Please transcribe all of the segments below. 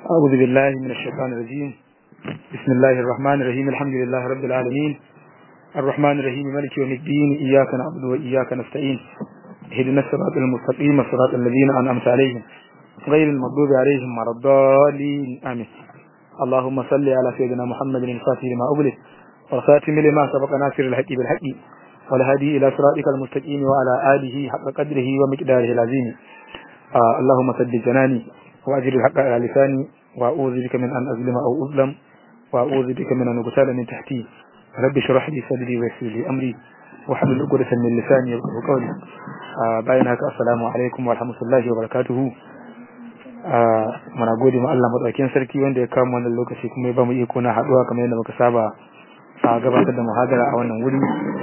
أعوذ بالله من الشيطان الرجيم بسم الله الرحمن الرحيم الحمد لله رب العالمين الرحمن الرحيم مالك يوم الدين إياك نعبد وإياك نستعين اهدنا الصراط المستقيم صراط الذين أنعمت عليهم غير المغضوب عليهم ولا الضالين آمين اللهم صل على سيدنا محمد الفاتح لما أغلق والخاتم لما سبق ناصر الحق بالحق والهادي إلى صراطك المستقيم وعلى آله حق قدره ومقداره العظيم آه اللهم سدد جناني وأجر الحق على لساني وأعوذ بك من أن أظلم أو أظلم وأعوذ بك من أن أغتال من تحتي رب اشرح لي صدري ويسر لي أمري واحلل عقدة من لساني يفقهوا قولي آه bayan haka assalamu alaikum wa rahmatullahi wa barakatuhu muna gode ma Allah madaukakin sarki wanda ya kawo wannan lokaci kuma ya ba mu iko na haduwa kamar yadda muka saba a gabatar da muhadara a wannan wuri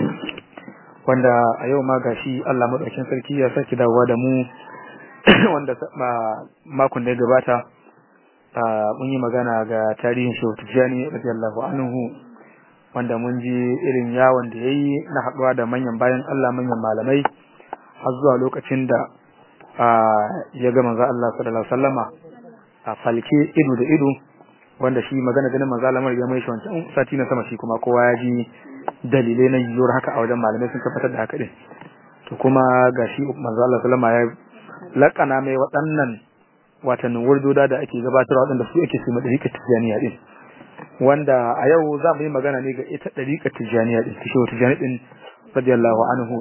wanda a yau ma gashi Allah madaukakin sarki ya saki dawowa da mu wanda makon da ya gabata mun yi magana ga tarihin Shehu Tijjani radiyallahu anhu wanda mun ji irin yawon da yayi na haduwa da manyan bayan Allah manyan malamai har zuwa lokacin da ya ga manzo Allah sallallahu alaihi wasallama a falke ido da ido wanda shi magana ganin manzo Allah ya mai shi wancan sati na sama shi kuma kowa ya ji dalilai na yiwuwar haka a wajen malamai sun tabbatar da haka din to kuma gashi manzo Allah sallama ya lakana mai waɗannan watannin wurdoda da ake gabatarwa waɗanda su ake sima ɗariƙar tijjaniya din wanda a yau za mu yi magana ne ga ita ɗariƙar tijjaniya din shi wata tijjani din radiyallahu anhu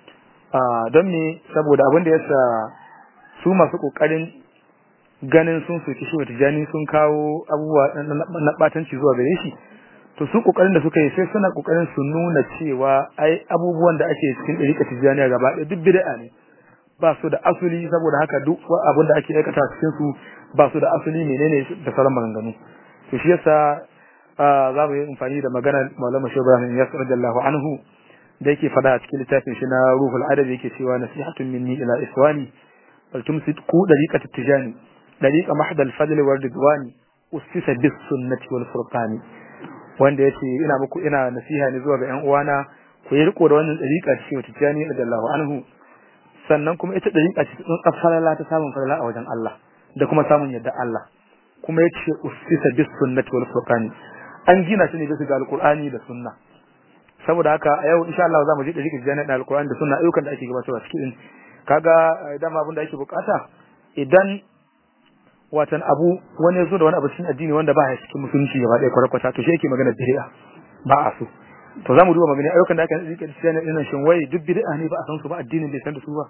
don me saboda abin da yasa su masu kokarin ganin sun soki shi tijani sun kawo abubuwa na batanci zuwa gare shi to su kokarin da suka yi sai suna kokarin su nuna cewa ai abubuwan da ake cikin dariƙa tijaniya gaba ɗaya duk bid'a ne ba su da asali saboda haka duk abin da ake aikata cikin su ba su da asali menene da sauran maganganu to shi yasa za mu yi amfani da maganar Maulana Shehu Ibrahim Yasir radiyallahu anhu da yake fada a cikin littafin shi na ruhul adabi yake cewa nasihatun minni ila ikhwani bal tumsit ku dariqat tijani dariqa mahd al fadl wal ridwani usisa bis sunnati wal furqani wanda yace ina muku ina nasiha ne zuwa ga ƴan uwana ku yi riko da wannan dariqa ce tijani radiyallahu anhu sannan kuma ita dariqa ce tsun kafalala ta samun falala a wajen Allah da kuma samun yadda Allah kuma yace usisa bis sunnati wal furqani an gina shi ne bisa ga alqur'ani da sunna saboda haka a yau insha Allah za mu je da rikin jami'a alkur'ani da sunna ayyukan da ake gabatarwa cikin kaga dama abin da ake bukata idan watan abu wani yazo da wani abu cikin addini wanda ba ya cikin musulunci gaba ɗaya kwarakwata to shi yake magana bid'a ba a so to za mu duba magana ayyukan da aka yi rikin jami'a ɗin shin wai duk bid'a ne ba a san su ba addinin bai san da su ba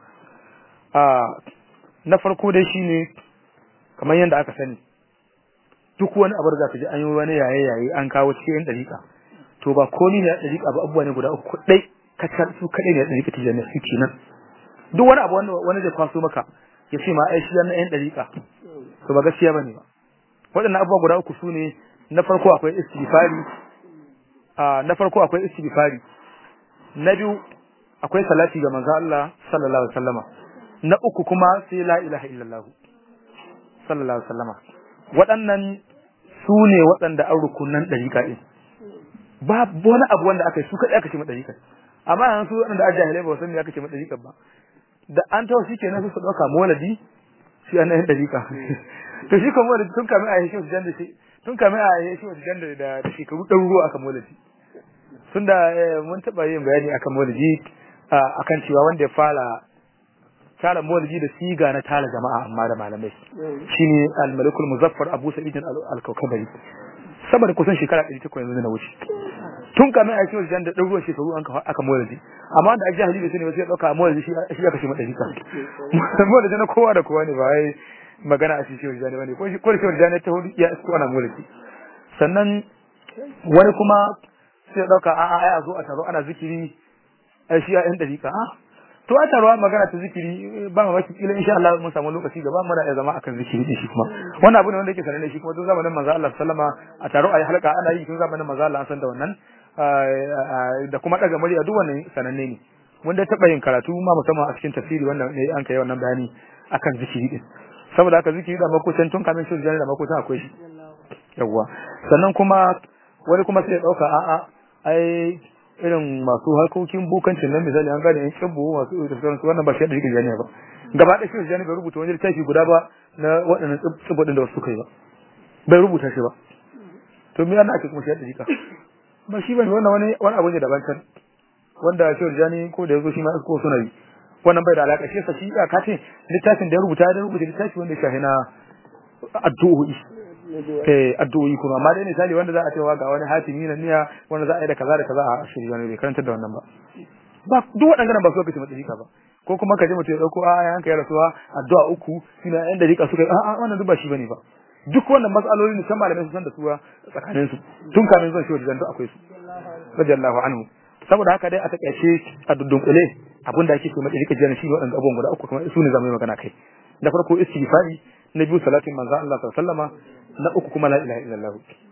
a na farko dai shine kamar yadda aka sani duk wani abu da ka ji an yi wani yaye yaye an kawo cikin dariƙa to ba komai ne da rika ba abubuwa ne guda uku dai kacal su kadai ne da rika tijanna su kenan duk wani abu wanda wani zai kwaso maka ya ce ma ai shi na yan dariƙa to ba gaskiya bane ba waɗannan abubuwa guda uku su ne na farko akwai istighfari a na farko akwai istighfari na biyu akwai salati ga manzo Allah sallallahu alaihi wasallama na uku kuma sai la ilaha illallah sallallahu alaihi wasallama waɗannan su ne waɗanda an rukunan dariƙa din babu wani abu wanda aka yi su kaɗai aka ce maɗariƙar amma yanzu su waɗanda a jahilai ba san me aka ce maɗariƙar ba da an tawo shi kenan su su ɗauka moladi shi an yin ɗariƙa to shi kuma moladi tun kamin a yi shi wajen da shi tun kamin a yi shi wajen da da shekaru ɗaruruwa aka moladi tun da mun taɓa yin bayani akan moladi akan cewa wanda ya fara tara moladi da siga na tara jama'a amma da malamai shine al-malikul muzaffar abu sa'id al-kaukabari saboda kusan shekara 800 yanzu na wuce tun kamin a cikin wajen da ɗan ruwan shekaru an aka mawalaji amma da a jahili bai sani ba sai ya ɗauka mawalaji shi aka ce madari kan mawalaji na kowa da kowa ne ba wai magana a cikin wajen ne ko shi ko shi wajen ta hudu ya isko ana mawalaji sannan wani kuma sai ya ɗauka a'a ai a zo a taro ana zikiri ai shi ya ɗan dariƙa a to a taruwa magana ta zikiri ba ma maki kila insha Allah mun samu lokaci gaba muna iya zama akan zikiri din shi kuma wannan abu ne wanda yake sananne shi kuma tun zamanin manzo Allah sallama a taro ayi halka ana yi tun zamanin manzo Allah an san da wannan da kuma daga murya duk wannan sananne ne mun da taba yin karatu ma musamman a cikin tafsiri wannan ne an kai wannan bayani akan zikiri din saboda haka zikiri da makusan tun kamin shi da makusan akwai shi yawa sannan kuma wani kuma sai ya dauka a'a ai irin masu harkokin bukancin nan misali an gane yan kibbu masu da sauransu wannan ba shi da yake jani ba gaba da shi jani bai rubuta wani littafi guda ba na waɗannan tsibbodin da wasu suka yi ba bai rubuta shi ba to me yana ake kuma shi da jika ba shi bane wannan wani wani abu ne daban can wanda shi Jani ko da yazo shi ma ko suna yi wannan bai da alaka shi sa shi ka ce littafin da ya rubuta da rubuta littafi wanda ya shahina addu'o'i eh addu'o'i kuma amma dai misali wanda za a cewa ga wani hatimi na niyya wanda za a yi da kaza da kaza a shiri wani bai karanta da wannan ba ba duk waɗannan ba su kace mata jika ba ko kuma ka je mutum ya dauko a yanka ya rasuwa addu'a uku sina yan da jika suka yi a wannan duk ba shi bane ba duk wannan matsaloli ne san malamai su san da su tsakanin su tun kamin zuwa shi wajen duk akwai su radiyallahu anhu saboda haka dai a takaice a dudunkule abinda ake so mace rika jiya shi waɗanda abubuwan guda uku kuma su ne zamu yi magana kai da farko istighfari na biyu salatin manzo Allah sallallahu alaihi wasallama na uku kuma la ilaha illallah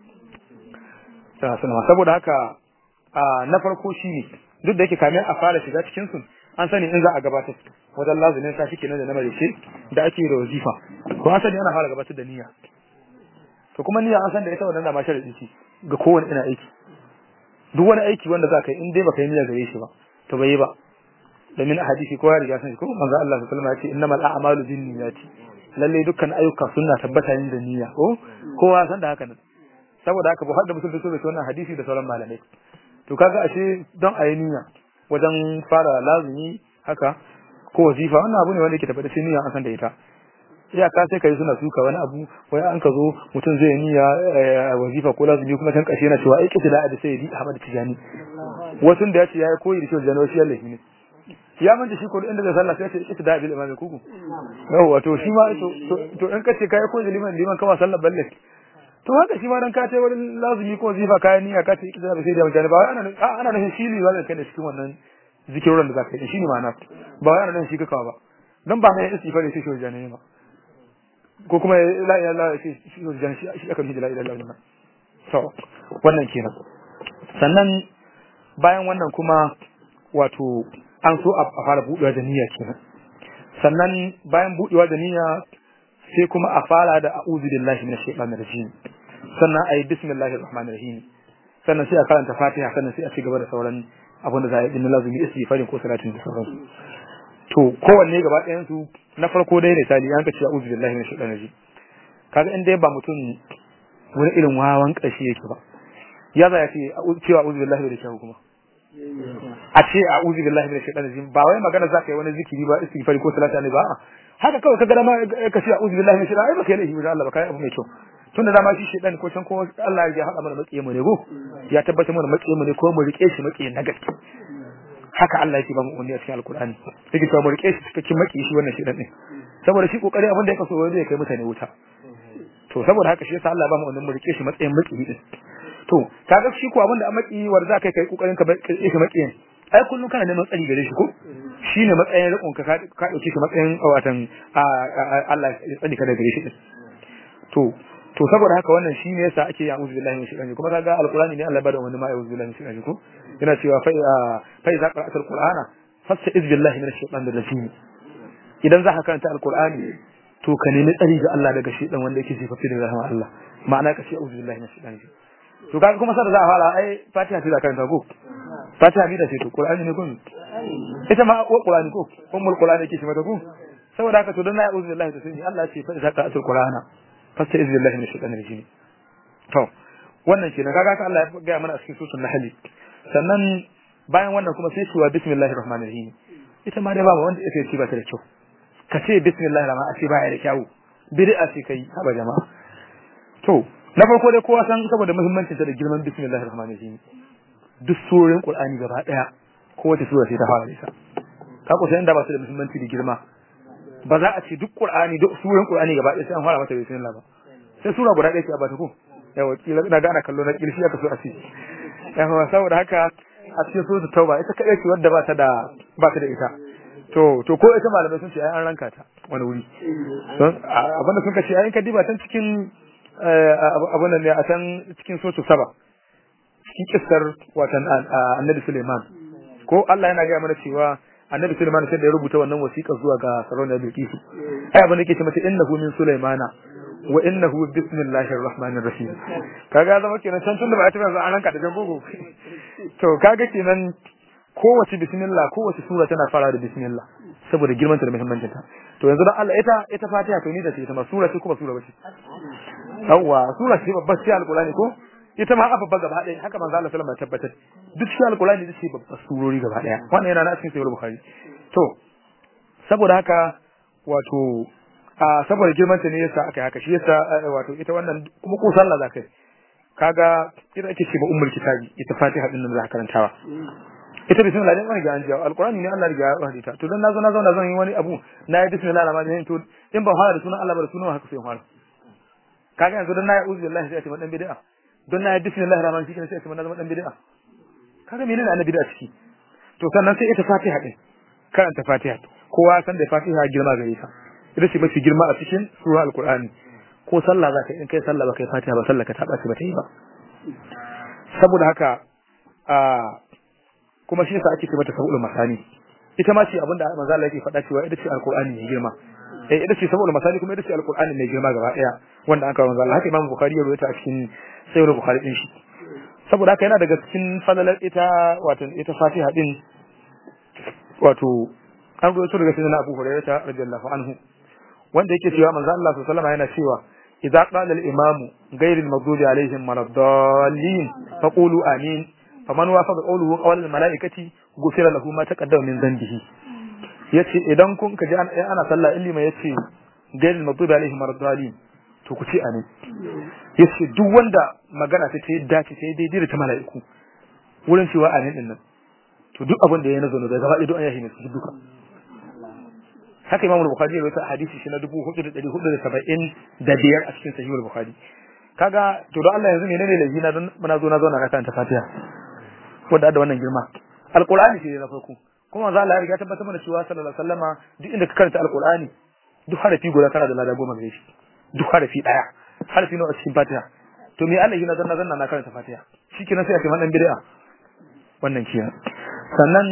sallallahu saboda haka na farko shine duk da yake kamin a fara shiga cikin su an sani in za a gabatar wajen lazumin sa shi kenan da na marice da ake da wazifa ko an sani ana fara gabatar da niyya to kuma niyya an san da ita wannan da ma sharadi ce ga kowane ina aiki duk wani aiki wanda za ka yi in dai baka yi niyya gare shi ba to bai yi ba domin a hadisi ko ya riga san shi ko manzo Allah sallallahu alaihi wasallam ya ce innamal a'malu binniyati lalle dukkan ayyuka suna tabbata yin da niyya ko kowa san da haka nan saboda haka Buhari da Muslim sun so wannan hadisi da sauran malamai to kaga ashe don ayi niyya wajen fara lazumi haka ko wazifa wannan abu ne wanda yake tabbata niyya an san da ita iyaka sai kai suna suka wani abu wai an ka zo mutum zai niyya wazifa ko lazumi kuma kan kashe yana cewa ai kici da adi sai di Ahmad Tijani wasu da ya ce yayi koyi da shi Tijani wasu yallahi ne ya manta shi ko inda zai sallah sai ya ce kici da bil imam kuku yau wato shi ma to to in kace kai koyi da liman liman kama sallar balle to haka shi ma dan ka ce wurin lazumi ko wazifa kayan niyya ka ce kici da sai da mutane ba ana ana nufin shi ne wanda kai da cikin wannan zikirorin da zaka yi shi ne ma'ana ba wai ana nufin shi kakawa ba dan ba mai istighfar shi shi Tijani ba ko kuma la ilaha illallah shi shi wajen shi shi aka nufi la ilaha illallah to wannan kenan sannan bayan wannan kuma wato an so a fara budewa da niyya kenan sannan bayan budewa da niyya sai kuma a fara da a'udhu billahi minash shaitanir rajim sannan ayi bismillahir rahmanir rahim sannan sai a karanta fatiha sannan sai a ci gaba da sauran abin da za a yi din lazumi istighfarin ko salatin da sauransu to kowanne gaba ɗayan su na farko dai misali an ka ce a'udhu billahi minash shaitanir rajim kaga in dai ba mutum wani irin wawan kashi yake ba ya za ya ce cewa a'udhu billahi da kyau kuma a ce a'udhu billahi minash shaitanir rajim ba wai magana za ka yi wani zikiri ba istighfari ko salati ne ba haka kawai ka ga ma ka ce a'udhu billahi minash shaitanir ai ba kai laifi da Allah ba kai abu mai kyau tunda dama shi shaitan ko can ko Allah ya haɗa mana makiye mu ne go ya tabbata mana makiye mu ne ko mu rike shi makiye na gaske haka Allah yake ba mu umarni a cikin alkur'ani yake cewa mu rike shi cikakken maki shi wannan shidan din saboda shi kokari abin da ya kaso wanda ya kai mutane wuta to saboda haka shi yasa Allah ba mu umarni mu rike shi matsayin maki din to kaga shi ko abin da an maki wanda za ka kai kokarin ka rike shi makiyin ai kullun kana neman tsari gare shi ko shine matsayin rikon ka ka dauke shi matsayin watan Allah ya tsani ka da gare shi din to to saboda haka wannan shine yasa ake ya uzu billahi min shaitanir kuma kaga alqur'ani ne Allah ya bada wani ma ya uzu billahi min shaitanir ko yana cewa fa fa iza qara'ta alqur'ana fasta'iz billahi min shaitanir rajim idan za ka karanta alqur'ani to ka nemi tsari ga Allah daga shaitan wanda yake sifafi da rahama Allah ma'ana ka ce uzu billahi min shaitanir rajim to kaga kuma sai da za a fara ai fatiha ce za ka karanta ko fatiha bi da ce to qur'ani ne kun ita ma qur'ani ko ummul qur'ani yake shi mata ko saboda haka to dan na uzu billahi to sai Allah ya ce fa iza qara'ta alqur'ana fasta izin billahi min shaitanir rajim to wannan kenan kaga ka Allah ya ga mana a cikin sunan nahl sannan bayan wannan kuma sai cewa bismillahir rahmanir rahim ita ma dai ba wanda yake ci ba ta da kyau ka ce bismillahir rahman a ce ba ya da kyau bid'a ce kai haba jama'a to na farko dai kowa san saboda muhimmancin ta da girman bismillahir rahmanir rahim duk surorin qur'ani gaba daya kowace sura sai ta fara da ita ka kusa inda ba su da muhimmanci da girma ba za a ce duk Qur'ani duk suran Qur'ani gaba ɗaya sai an fara mata bismillah ba sai sura guda ɗaya ce a bata ko yawa kila na ga ana kallo na kirshi aka so a ce yawa saboda haka a cikin sura tauba ita kadai ce wadda ba ta da ba ta da ita to to ko ita malamai sun ce ai an ranka ta wani wuri don abinda sun kace ai ka diba tan cikin abun nan ne a san cikin sura saba cikin kissar watan annabi Suleiman ko Allah yana ga mana cewa annabi Sulaiman sai da ya rubuta wannan wasiƙa zuwa ga sarauniyar Bilkisu ai abin da yake ce mata innahu min Sulaimana wa innahu bismillahir rahmanir rahim kaga zama kenan can tun da ba a tafi an ranka da jan gogo to kaga kenan kowace bismillah kowace sura tana fara da bismillah saboda girman ta da muhimmancin ta to yanzu dan Allah ita ita Fatiha to ni da ce ita ma sura ce kuma sura bace yawa sura ce babbar sai alqur'ani ko ita ma babba gaba ɗaya haka manzo Allah sallallahu alaihi wasallam ya tabbatar duk shi alqur'ani da ce babbar surori gaba ɗaya wannan yana na cikin sahih bukhari to saboda haka wato a saboda girman ta ne yasa aka yi haka shi yasa wato ita wannan kuma ko sallah zakai kaga ita ake ce ba ummul kitabi ita fatiha din nan za ka karantawa ita bismillah dai ga an jiya alqur'ani ne Allah riga ya hadita to dan nazo na zauna zan yi wani abu na yi bismillah rahman rahim to in ba fara da sunan Allah ba da sunan haka sai fara kaga yanzu dan na yi uzu billahi sai a ce dan bid'a don na yi bismillah rahman rahim sai a ce na zama dan bid'a kaga menene annabi da ciki to sannan sai ita fatiha din karanta fatiha kowa san da fatiha girma gare ta ita ce mafi girma a cikin sura alqur'ani ko sallah za ka in kai sallah ba kai fatiha ba sallah ka taba ba ta yi ba saboda haka a kuma shi yasa ake ce mata sabul masani ita ma ce abinda manzo Allah yake faɗa cewa ita ce alqur'ani mai girma eh ita ce sabul masani kuma ita ce alqur'ani mai girma gaba daya wanda aka manzo Allah haka Imam Bukhari ya rawaita a cikin Sahih Bukhari din shi saboda haka yana daga cikin falalar ita wato ita Fatiha din wato an rawaito daga sayyidina Abu Hurairah radiyallahu anhu wanda yake cewa manzo Allah sallallahu alaihi wasallam yana cewa idza qala al-imam ghayr al-maghdubi alaihim waladdallin faqulu amin faman wafaqa qawluhu qawl al-mala'ikati ghufira lahu ma taqaddama min dhanbihi yace idan kun ka ji ana sallah ilima yace ghayr al-maghdubi alaihim waladdallin to ku ce amin yace duk wanda magana ta ce dace sai daidai da ta mala'iku wurin cewa amin din nan to duk abin da ya nazo da gaba ɗaya duk an yahi ne su duka haka Imam Bukhari ya rawaita hadisi shi na 4475 a cikin Sahih Bukhari kaga to don Allah yanzu menene laifi na don muna zo na zo na ka karanta Fatiha wanda da wannan girma Alqur'ani shi ne na farko kuma manzo Allah ya riga tabbatar mana cewa sallallahu alaihi wasallama duk inda ka karanta Alqur'ani duk harafi guda kana da lada goma gare shi duk harafi daya harafi nawa a cikin Fatiha to me Allah yana zanna zanna na karanta Fatiha shikenan sai a ce man dan bid'a wannan kiyan sannan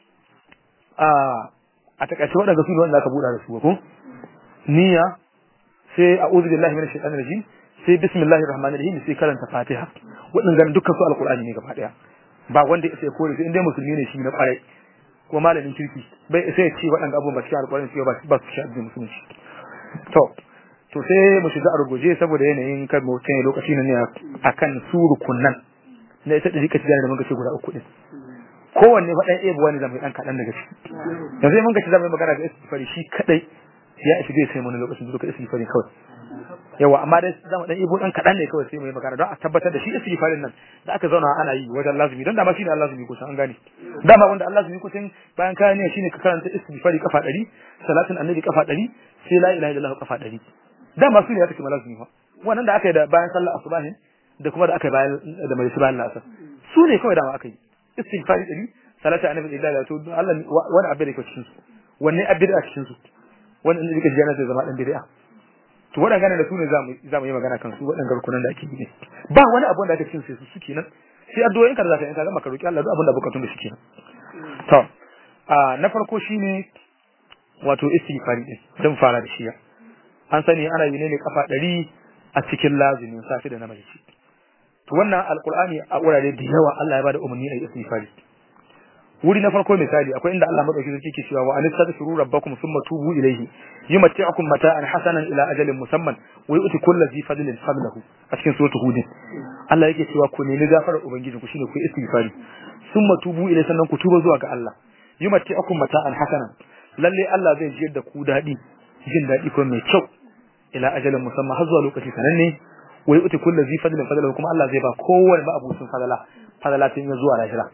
a a takaice waɗanda su ne wanda aka buɗa da su ko niyya sai a'udhu billahi minash shaitanir rajim sai bismillahir rahmanir rahim sai karanta fatiha waɗannan dukkan su alqur'ani ne gaba daya ba wanda ya sai kore sai indai musulmi ne shi na kwarai ko malamin kirki bai sai ce waɗannan abubuwan ba cikin alqur'ani sai ba ba su shi addinin musulunci to to sai mu shiga a ruguje saboda yanayin kan mu kai lokaci ne akan su rukunnan na ita da rika tijar da muka ce guda uku din kowanne faɗan ebo wani zama ɗan kaɗan daga ciki yanzu mun gaci zama magana da istighfari shi kadai ya ishi zai sai mun lokacin duka istighfari kawai yawa amma dai zama ɗan ebo ɗan kaɗan ne kawai sai mu yi magana don a tabbatar da shi istighfarin nan da aka zauna ana yi wajen lazumi don dama shi ne Allah zumi kusan an gane dama wanda Allah zumi kusan bayan kayan ne shine ka karanta istighfari kafa ɗari salatin annabi kafa ɗari sai la ilaha illallah kafa ɗari dama su ne ya take malazumi fa wannan da aka yi da bayan sallar asubahin da kuma da aka yi bayan da mai bayan lasar su ne kawai dama aka yi istighfari dari salatu annabi illa da to Allah wani abin da ke cikin su wanne abin da cikin su wani inda yake jana zai zama dan bid'a to wannan gane da su ne zamu zamu yi magana kan su wadannan garkunan da ake yi ba wani abu da ake cikin su su kenan sai addu'o'in ka da zaka yi ka gama ka roki Allah duk abin da bukatun da shi kenan to a na farko shine wato istighfari din dan fara da shi an sani ana yi ne kafa 100 a cikin lazumin safi da na mace to wannan alqur'ani a wurare da yawa Allah ya bada umarni a istighfari wuri na farko misali akwai inda Allah madauki sarki ke cewa wa anistaghfiru rabbakum thumma tubu ilayhi yumatti'ukum mata'an hasanan ila ajalin musamman wa yu'ti kulli dhi fadlin fadlahu a cikin suratul hud Allah yake cewa ku nemi gafarar ubangiji ku shine ku istighfari thumma tubu ilayhi sannan ku tuba zuwa ga Allah yumatti'ukum mata'an hasanan lalle Allah zai jiyar da ku dadi jin dadi ko mai kyau ila ajalin musamman har zuwa lokaci sananne wa yu'ti kulli dhi fadlin fadlahu kuma Allah zai ba kowanne ma'abucin fadala fadala tun ya zuwa lahira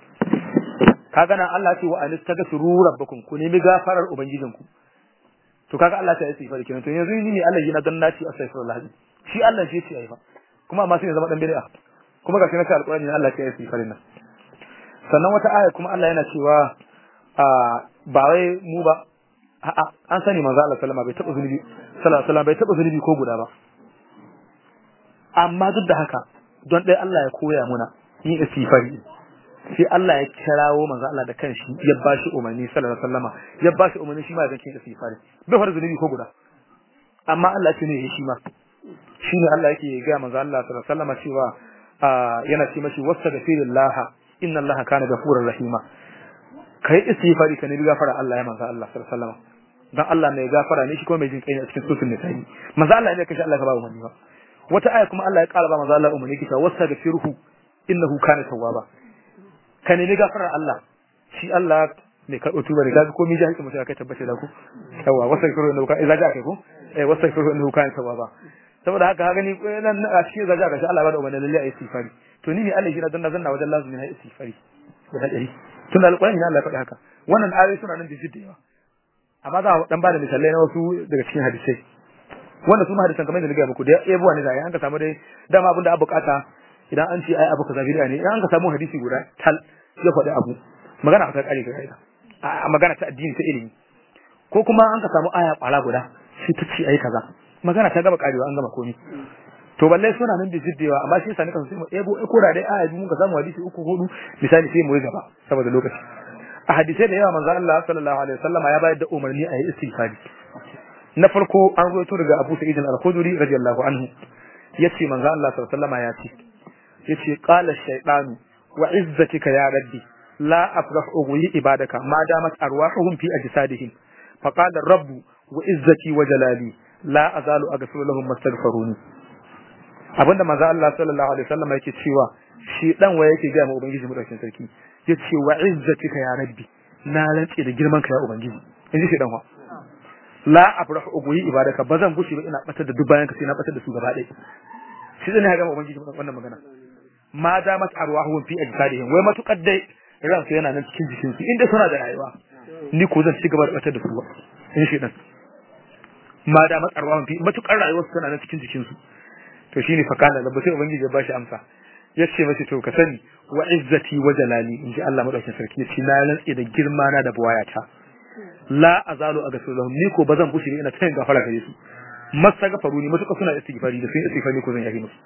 kaga nan Allah ce wa anistaghfiru rabbakum ku nemi gafarar ubangijinku to kaga Allah ta yi istighfar kenan to yanzu ni ne Allah yana dan naci astaghfirullah shi Allah shi ce ayi fa kuma amma sai ya zama dan bid'a kuma ga shi na alqur'ani ne Allah ya yi istighfar nan sannan wata aya kuma Allah yana cewa a ba wai mu ba a'a an sani manzo Allah sallama bai taba zunubi sallallahu alaihi wasallam bai taba zunubi ko guda ba amma duk da haka don dai Allah ya koya muna yin istighfari sai Allah ya kirawo manzo Allah da kanshi ya bashi umarni sallallahu alaihi wasallama ya bashi umarni shi ma ya zanke istighfari bai fara zunubi ko guda amma Allah ce ne shi ma shine Allah yake ga manzo Allah sallallahu alaihi wasallama cewa yana ce mashi wastaghfirullah inna Allah kana ghafurur rahima kai istighfari ka ne bi gafara Allah ya manzo Allah sallallahu alaihi wasallama dan Allah mai gafara ne shi kuma mai jin kai ne a cikin sufin nisa'i manzo Allah ne kashi Allah ka ba umarni ba wata aya kuma Allah ya ƙara ba manzo Allah umarni kita wasa da firhu innahu kana tawwaba ka nemi gafarar Allah shi Allah ne karɓo tuba da kaga komai jahilci mutum kai tabbace da ku yawa wasa da firhu innahu kana idza ja'a kai ku eh wasa da firhu innahu kana tawwaba saboda haka ka gani nan a cikin zaja ga shi Allah ba da umarni lalle ayi istighfari to ni ne Allah shi na dan zanna wajen lazumi na istighfari da hadari tun da alƙur'ani Allah ya faɗi haka wannan ayoyi suna nan da jidda yawa amma za a dan ba da misalai na wasu daga cikin hadisai wanda su ma hadisan kamar da na gaya muku da yabuwa ne da an ka samu dai dama abin da abu bukata idan an ce ai abu kaza bid'a ne idan an ka samu hadisi guda tal ya faɗi abu magana ta kare ga kaida a magana ta addini ta ilimi ko kuma an ka samu aya kwala guda shi ta ce ai kaza magana ta gaba karewa an gama komai to balle suna nan da jiddewa amma shi yasa nika sai mu ebo ko da dai aya mun ka samu hadisi uku hudu misali sai mu yi gaba saboda lokaci a hadisai da yawa manzo Allah sallallahu alaihi wasallam ya bayar da umarni a yi istighfari na farko an rawaito daga Abu Sa'id al-Khudri radiyallahu anhu yace manzo Allah sallallahu alaihi wasallam ya ce yace qala shaytanu wa izzatika ya rabbi la afrahu ughwi ibadaka ma damat arwahuhum fi ajsadihim faqala rabbu wa izzati wa jalali la azalu aghfiru lahum mastaghfiruni abinda manzo Allah sallallahu alaihi wasallam yake cewa shi dan waye yake ga mu ubangiji mu daukin sarki yace wa izzatika ya rabbi na rantsi da girman ka ya ubangiji inji shi dan wa la afrahu ughwi ibadaka bazan gushi ba ina batar da duk bayan ka sai na batar da su gaba ɗaya shi zai ga mu ubangiji wannan magana ma da mat arwahu fi ajsadihim wai matukar dai ran su yana nan cikin jikin su inda suna da rayuwa ni ko zan ci gaba da batar da su ba in shi dan ma da mat arwahu fi matukar rayuwar su tana nan cikin jikin su to shine fa kana da sai ubangiji ya bashi amsa yace mashi to ka sani wa izzati wa jalali in ji Allah madaukakin sarki yace na rantsi da girma na da buwayata la azalu agasu lahum ni ko bazan bushe ina tayin gafara gare su masa gafaru ni matuƙa suna istighfari da sun istighfari ko zan yafi musu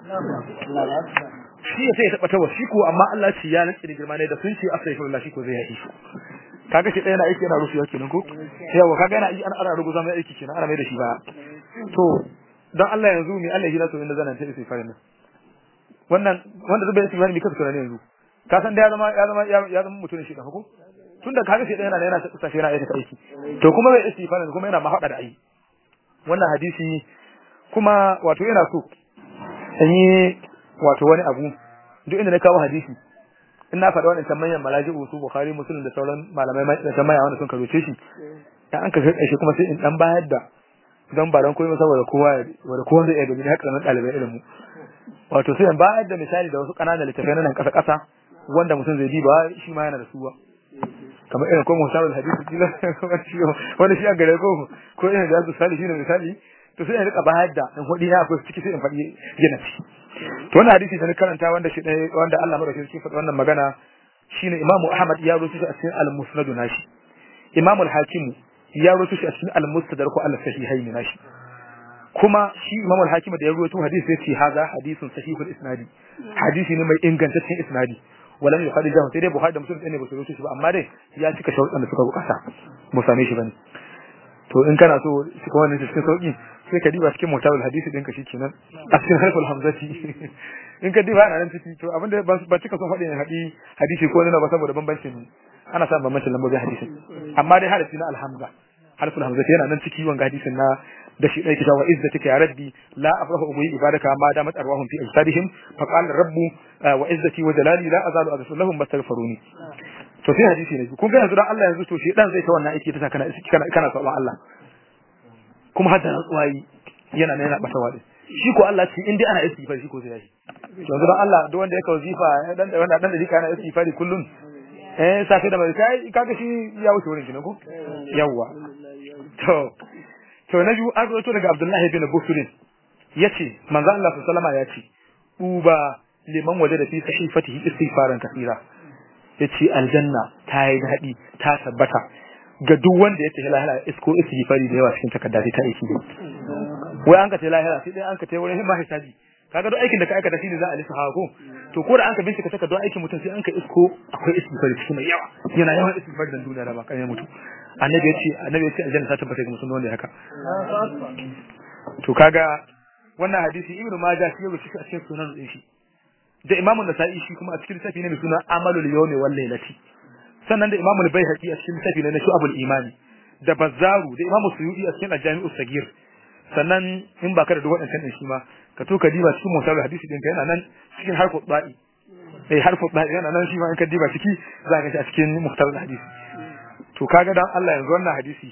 shi ya sai ya taba tawa shi ko amma Allah ce ya rantsi da girma ne da sun ce astaghfirullah shi ko zai yafi shi kaga shi ɗaya na aiki yana rushewa kenan ko yawa kaga yana ana ana ruguza mai aiki kenan ana mai da shi ba to dan Allah yanzu mi Allah ya so inda zanan ta istighfarin nan wannan wanda zubai istighfar mi kasa tunani yanzu ka san da ya zama ya zama ya zama mutum shi da hukum tunda kaga shi yana yana ta shi yana aiki aiki to kuma bai istighfar kuma yana mahada da ayi wannan hadisi kuma wato yana so in yi wato wani abu duk inda na kawo hadisi in na faɗi wannan manyan malaji'u su bukhari muslim da sauran malamai da tamaya wanda sun karoce shi dan an ka kai shi kuma sai in dan bayar da don ba don koyi saboda kowa wanda kowa zai iya gani haka nan ɗalibai irin mu wato sai in bayar da misali da wasu ƙananan littafai na nan ƙasa ƙasa wanda mutum zai diba shi ma yana da su ba kamar irin ko musamman hadisi kila wani shi a gare ko ko irin da su sali shi ne misali to sai in rika bayar da in hudi na akwai ciki sai in faɗi gina ci to wannan hadisi da na karanta wanda shi wanda Allah madaukakin shi faɗi wannan magana shine Imam Ahmad ya rubuta shi a cikin Al-Musnad nashi Imam Al-Hakim ya rubuta shi a cikin Al-Mustadrak ko Al-Sahihain nashi kuma shi Imam Al-Hakim da ya rubuta hadisi yace haza hadisun sahihul isnadi hadisi ne mai ingantaccen isnadi walam yukhadijahu sai dai Bukhari da Muslim ne ba su rubuta shi ba amma dai ya cika sharuɗan da suka bukata mu same shi bane to in kana so shi kuma wannan cikin sauki sai ka diba cikin mutawil hadisi ɗinka shikenan a cikin harful hamzati in ka diba ana nan ciki to abinda ba ba cika son faɗi ne haɗi hadisi ko nuna ba saboda bambancin ana samun bambancin lambobin hadisin amma dai harafi na alhamza harful hamzati yana nan ciki wanga hadisin na da shi ɗaya kitawa izzatika ya rabbi la afrahu ubi ibadaka ma damat arwahum fi ajsadihim fa qala rabbu wa izzati wa jalali la azalu aghfiru lahum bastaghfiruni to sai hadisi ne kun ga yanzu dan Allah yanzu to shi dan zai ta wannan aiki ta kana kana kana saba Allah kuma hadda rantsuwa yana yana bata wadi shi ko Allah ce in dai ana istighfar shi ko zai yi yanzu dan Allah duk wanda yake wazifa dan da wanda dan da dika ana istighfari kullun eh safe da mai kai kaga shi ya wuce wurin kinan ko yawa to to na biyu an rawaito daga Abdullahi bin Busrin yace manzo Allah sallallahu alaihi ya ce uba liman waje da fi sahifatihi istighfaran kathira yace aljanna ta yi dadi ta tabbata ga duk wanda ya tafi lahira isko istighfari da yawa cikin takarda ta aiki ne wai an ka tafi lahira sai dai an ka tafi wurin himma hisabi kaga duk aikin da ka aikata shine za a lissa ko to ko da an ka bincika takardar aikin mutum sai an ka isko akwai istighfari cikin mai yawa yana yawan istighfari dan duniya da ba kan mutu annabi yace annabi yace aljanna ta tabbata ga mutum wanda haka to kaga wannan hadisi ibnu majah shi yau shi a cikin sunan din shi da imamu nasa'i shi kuma a cikin littafi ne mai suna amalul yawmi wal lailati sannan da imamu al-baihaqi a cikin littafi ne na shu'abul imani da bazzaru da imamu suyudi a cikin al-jami'u sagir sannan in ba ka da duk waɗancan din shi ma ka to ka diba cikin mutar hadisi din yana nan cikin harfu ba'i eh harfu ba'i yana nan shi ma in ka diba ciki za ka shi a cikin mutar hadisi to kaga dan Allah yanzu wannan hadisi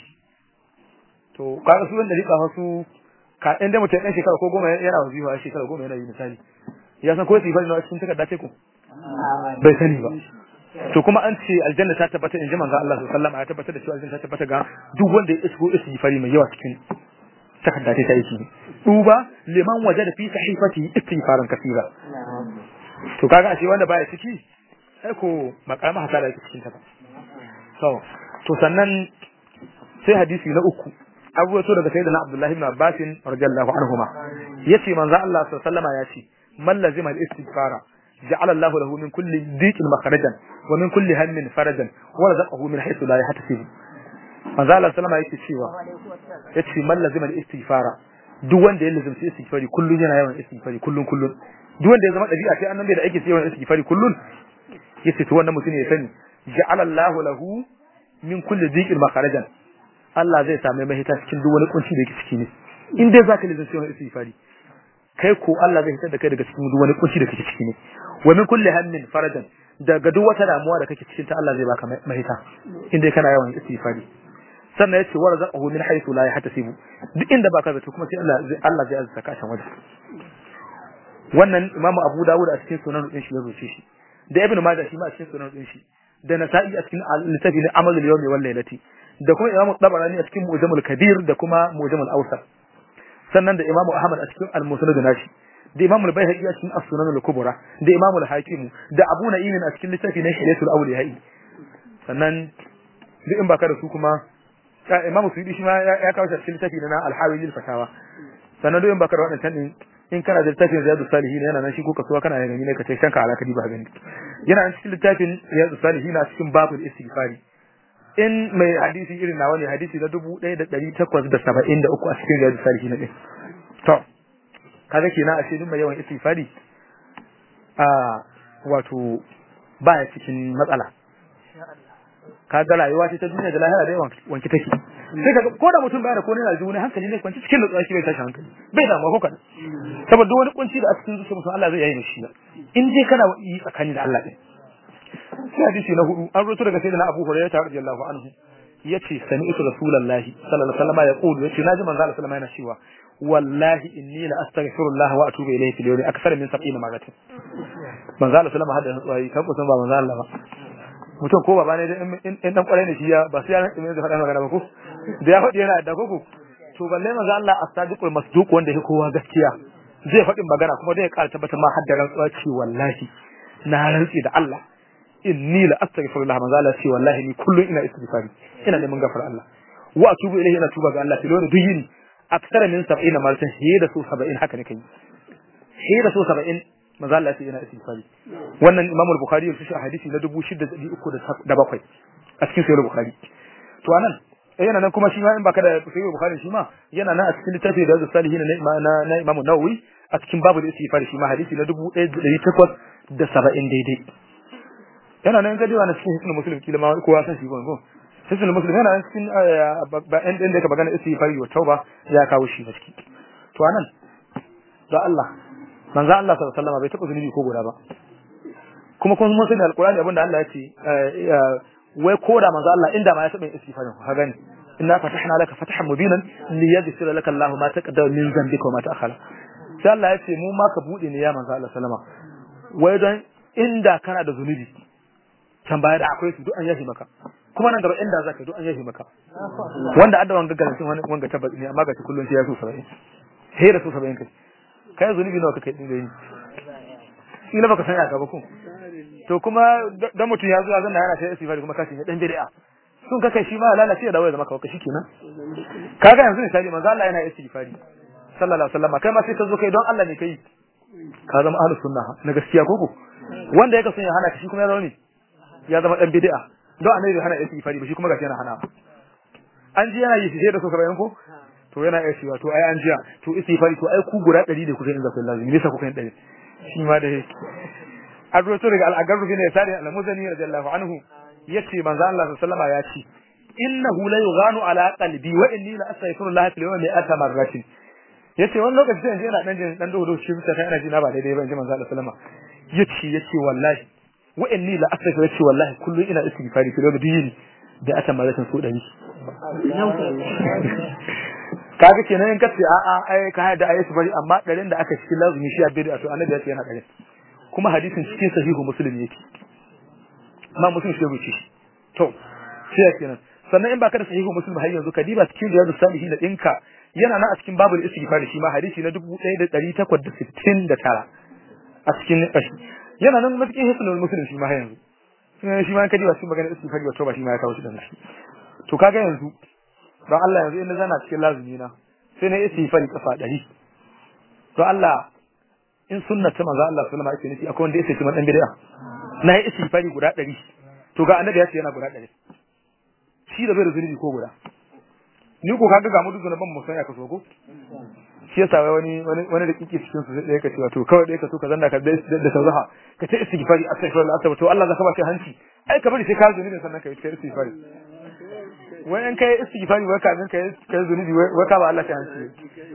to kaga su wanda rika wasu ka inda mutum ɗan shekara ko goma yana wazifa a shekara goma yana yi misali ya san ko su yi fari na cikin takarda ce ko bai sani ba to kuma an ce aljanna ta tabbata in ji manzo Allah sallallahu alaihi wasallam ya tabbatar da cewa aljanna ta tabbata ga duk wanda ya isko isi fari mai yawa cikin takarda ta yi duba liman waje da fi sahifati istighfaran kasira to kaga ashe wanda baya ciki sai ko makarama hasara yake cikin ta ba so to sannan sai hadisi na uku abu wato daga sayyidina Abdullahi ibn Abbas radiyallahu anhuma yace manzo Allah sallallahu alaihi wasallam ya ce man lazima al-istighfara ja'ala Allahu lahu min kulli dhiqin makhrajan wa min kulli hammin farajan wa razaqahu min haythu la yahtasib manzo Allah sallama yake cewa yace man lazima al-istighfara duk wanda ya lazimci istighfari kullun yana yawan istighfari kullun kullun duk wanda ya zama dabi'a sai annabi da ake sai yawan istighfari kullun yace to wannan mutum ya sani ja'ala Allahu lahu min kulli dhiqin makhrajan Allah zai same mahita cikin duk wani kunci da yake ciki ne in dai zaka lazimci yawan istighfari kai ko Allah zai hitar da kai daga cikin duk wani kunci da kake ciki ne wa min kulli hammin farajan daga duk wata damuwa da kake cikin ta Allah zai baka mahita in dai kana yawan istighfari sannan yace wa razaqahu min haythu la yahtasibu duk inda baka zato kuma sai Allah zai Allah zai azza ka can waje wannan Imam Abu Dawud a cikin sunan din shi ya rubuce shi da Ibn Majah shi ma a cikin sunan din shi da Nasa'i a cikin al-Littafi na Amal al-Yawmi wal Lailati da kuma Imam Tabarani a cikin Mu'jamul Kabir da kuma Mu'jamul Awsat sannan da Imam Ahmad a cikin Al-Musnad nashi da Imam Al-Baihaqi a cikin As-Sunan al-Kubra da Imam Al-Hakim da Abu Na'im a cikin littafi na Hilatul Awliya sannan duk in baka da su kuma Imam Suyuti shi ma ya kawo shi a cikin littafi na Al-Hawi lil Fatawa sannan duk in baka da wadannan din in kana da littafin Riyadus Salihin yana nan shi ko kasuwa kana gani ne ka ce shanka alaka ba gani yana nan cikin littafin Riyadus Salihin a cikin babul istighfari in mai hadisi irin nawa ne hadisi na dubu ɗaya da ɗari takwas da saba'in da uku a cikin riyadu salihi na ɗin to kaga kenan a duk mai yawan istighfari a wato baya cikin matsala kaga rayuwa ce ta duniya da lahira da yawan wanki take sai kaga ko da mutum baya da ko ne na ne hankali ne kwanci cikin nutsuwa shi bai tashi hankali bai damuwa ko kada saboda duk wani kunci da a cikin zuciyar mutum Allah zai yayi mishi in dai kana yi tsakani da Allah din sai hadisi na hudu an rubuta daga sayyidina Abu Hurairah radiyallahu anhu yace sami'tu rasulullahi sallallahu alaihi wasallam yaqulu yace naji manzo Allah sallallahu alaihi yana cewa wallahi inni la astaghfirullah wa atubu ilayhi fil yawmi akthar min 70 marratin manzo Allah sallallahu alaihi wasallam hadda kan kusan ba manzo Allah ba mutum ko baba ne in dan kwarai ne shi ya ba sai ya ne da faɗa magana ba ko da ya faɗi yana da koko to balle manzo Allah as-sadiqul masduq wanda yake kowa gaskiya zai faɗin magana kuma zai ƙara tabbatar ma hadda rantsuwa ce wallahi na rantsi da Allah inni la astaghfirullah manzo Allah ce wallahi ni kullun ina istighfari ina neman gafara Allah wa atubu ilayhi ina tuba ga Allah filona duk yini aksara min 70 maratan shi da su 70 haka ne kai shi da su 70 manzo Allah ce ina istighfari wannan Imam al-Bukhari ya shi hadisi na 6307 a cikin sahih al-Bukhari to anan yana nan kuma shi ma in baka da sahih al-Bukhari shi ma yana nan a cikin littafin da salihin na na Imam Nawawi a cikin babu da istighfari shi ma hadisi na 1870 daidai yana nan gadi na cikin hisnul muslim kila ma kowa san shi ko hisnul muslim yana nan cikin ba ɗan ɗan da ka magana istighfari wa tauba ya kawo shi a ciki to anan da Allah manzo Allah sallallahu alaihi wasallam bai taɓa zunubi ko guda ba kuma kun mun sani alqur'ani abinda Allah ya ce wai koda manzo Allah inda ma ya taɓa istighfarin ka gani inna fatahna laka fatahan mubinan liyaghfira laka Allahu ma taqaddama min dhanbika wa ma ta'akhkhara sai Allah ya ce mu ma ka bude ne ya manzo Allah sallama wai don inda kana da zunubi can baya da akwai su duk an yafi maka kuma nan gaba inda zaka duk an yafi maka wanda adda wanga garantin wani wanga tabbas ne amma ga shi kullun sai ya so 70 sai da so 70 kai kai zunubi nawa kake din gani ila baka san ya gaba ko to kuma dan mutun ya zo ya zanna yana sai istighfar kuma kashi ne dan bid'a sun ka kai shi ma lalace da waya zama ka shi kenan kaga yanzu misali manzo Allah yana istighfari sallallahu alaihi wasallam kai ma sai ka zo kai don Allah ne kai ka zama ahlus sunna na gaskiya koko wanda yake son ya hana shi kuma ya zama ne ya zama dan bid'a don annabi hana istighfari ba shi kuma gashi yana hana an ji yana yi sai da so bayan ko to yana iya cewa to ai an jiya to istighfari to ai ku guda 100 da kuka yin zakul lazimi ne sa kuka yin 100 shi ma da yake an roto daga al-agarru bin yasari al-muzani radiyallahu anhu yace manzo Allah sallallahu alaihi wasallam ya ce innahu la yughanu ala qalbi wa inni la astaghfirullah fil yawmi mi'ata marratin yace wani lokaci sai in ina dan jin dan dodo shi bisa kai ina ji na ba daidai ba in ji manzo Allah sallama yace yace wallahi wa'anni la asaka yace wallahi kullun ina istighfari kilo da dini da aka malakin su dari kaga kenan in kace a a ai ka haɗa ayi su bari amma ɗarin da aka cikin lazumi shi abin da to annabi ya ce yana ɗarin kuma hadisin cikin sahihu muslim yake ma muslim shi rubuce shi to sai kenan sannan in baka da sahihu muslim har yanzu ka diba cikin riyadus salihin da dinka yana nan a cikin babul istighfar shi ma hadisi na 1869 a cikin yana nan na cikin hisnul muslim shi ma har yanzu shi ma ka diba cikin magana istighfar wato ba shi ma ya kawo shi da shi to kaga yanzu don Allah yanzu in na zana cikin lazumi na sai na istighfari kafa 100 don Allah in sunna ta manzo Allah sallama ake nufi akwai wanda yake cikin dan bid'a na yi istighfari guda 100 to ga annabi ya ce yana guda 100 shi da bai da zunubi ko guda ni ko kaga ga mu duk ban mu san ya kaso ko shi yasa wai wani wani wani da kike cikin su sai ka ce wato kawai dai ka so ka zanna ka da da sauzaha ka ce istighfari astaghfirullah astaghfirullah to Allah zaka ba shi hanci ai ka bari sai ka zunubi sannan ka yi istighfari wai in kai istighfari wai kafin kai kai zunubi wai ka ba Allah ta hanci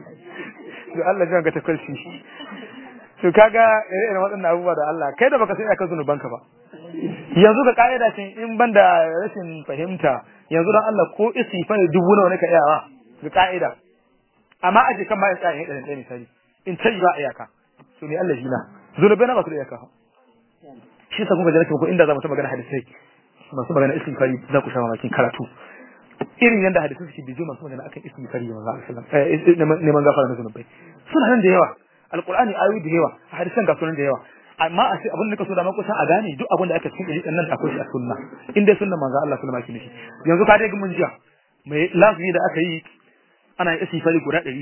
to Allah jan ga ta kalshi to kaga irin waɗannan abubuwa da Allah kai da baka sai aka zunuban ka ba yanzu ka kaida ce in banda rashin fahimta yanzu dan Allah ko istighfari dubu nawa ne ka iyawa ga kaida amma aje kan bayan tsayin ɗan ɗan misali in tayi ba iyaka to ne Allah jina zunubai na ba su da iyaka shi sa kuma jarake ko inda za mu ta magana hadisai masu magana istighfari za ku sha mamakin karatu irin yanda hadisi suke bijo masu magana akan istighfari da manzo Allah sallallahu neman gafara na zunubai suna nan da yawa alqur'ani ayoyi da yawa hadisan ga sunan da yawa amma a ce abin da kaso da ma kusan a gane duk abin da aka cikin ɗari nan akwai shi a sunna in dai sunnan manzo Allah sallallahu alaihi wasallam yanzu ka dai mun jiya mai lazumi da aka yi ana yin istighfari guda ɗari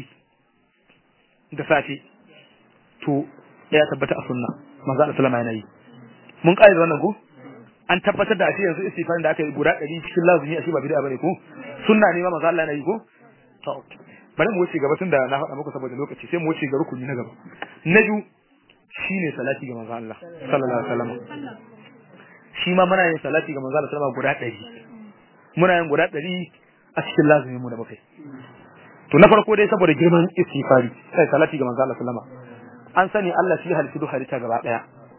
da safe to ya tabbata a sunna manzo Allah sallallahu alaihi wasallam yana yi mun ƙa'ida wannan ko an tabbatar da ashe yanzu istighfarin da aka yi guda 100 cikin lazumi ashe ba bid'a bane ko sunna ne ma manzo Allah yana yi ko to bari mu wuce gaba tunda na faɗa muku saboda lokaci sai mu wuce ga rukuni na gaba na biyu shine salati ga manzo Allah sallallahu alaihi wasallam shi ma muna yin salati ga manzo Allah sallallahu alaihi wasallam guda 100 muna yin guda 100 a cikin lazumi mu da mukai to na farko dai saboda girman istighfari sai salati ga manzo Allah sallallahu alaihi wasallam an sani Allah shi halittu duk halitta gaba daya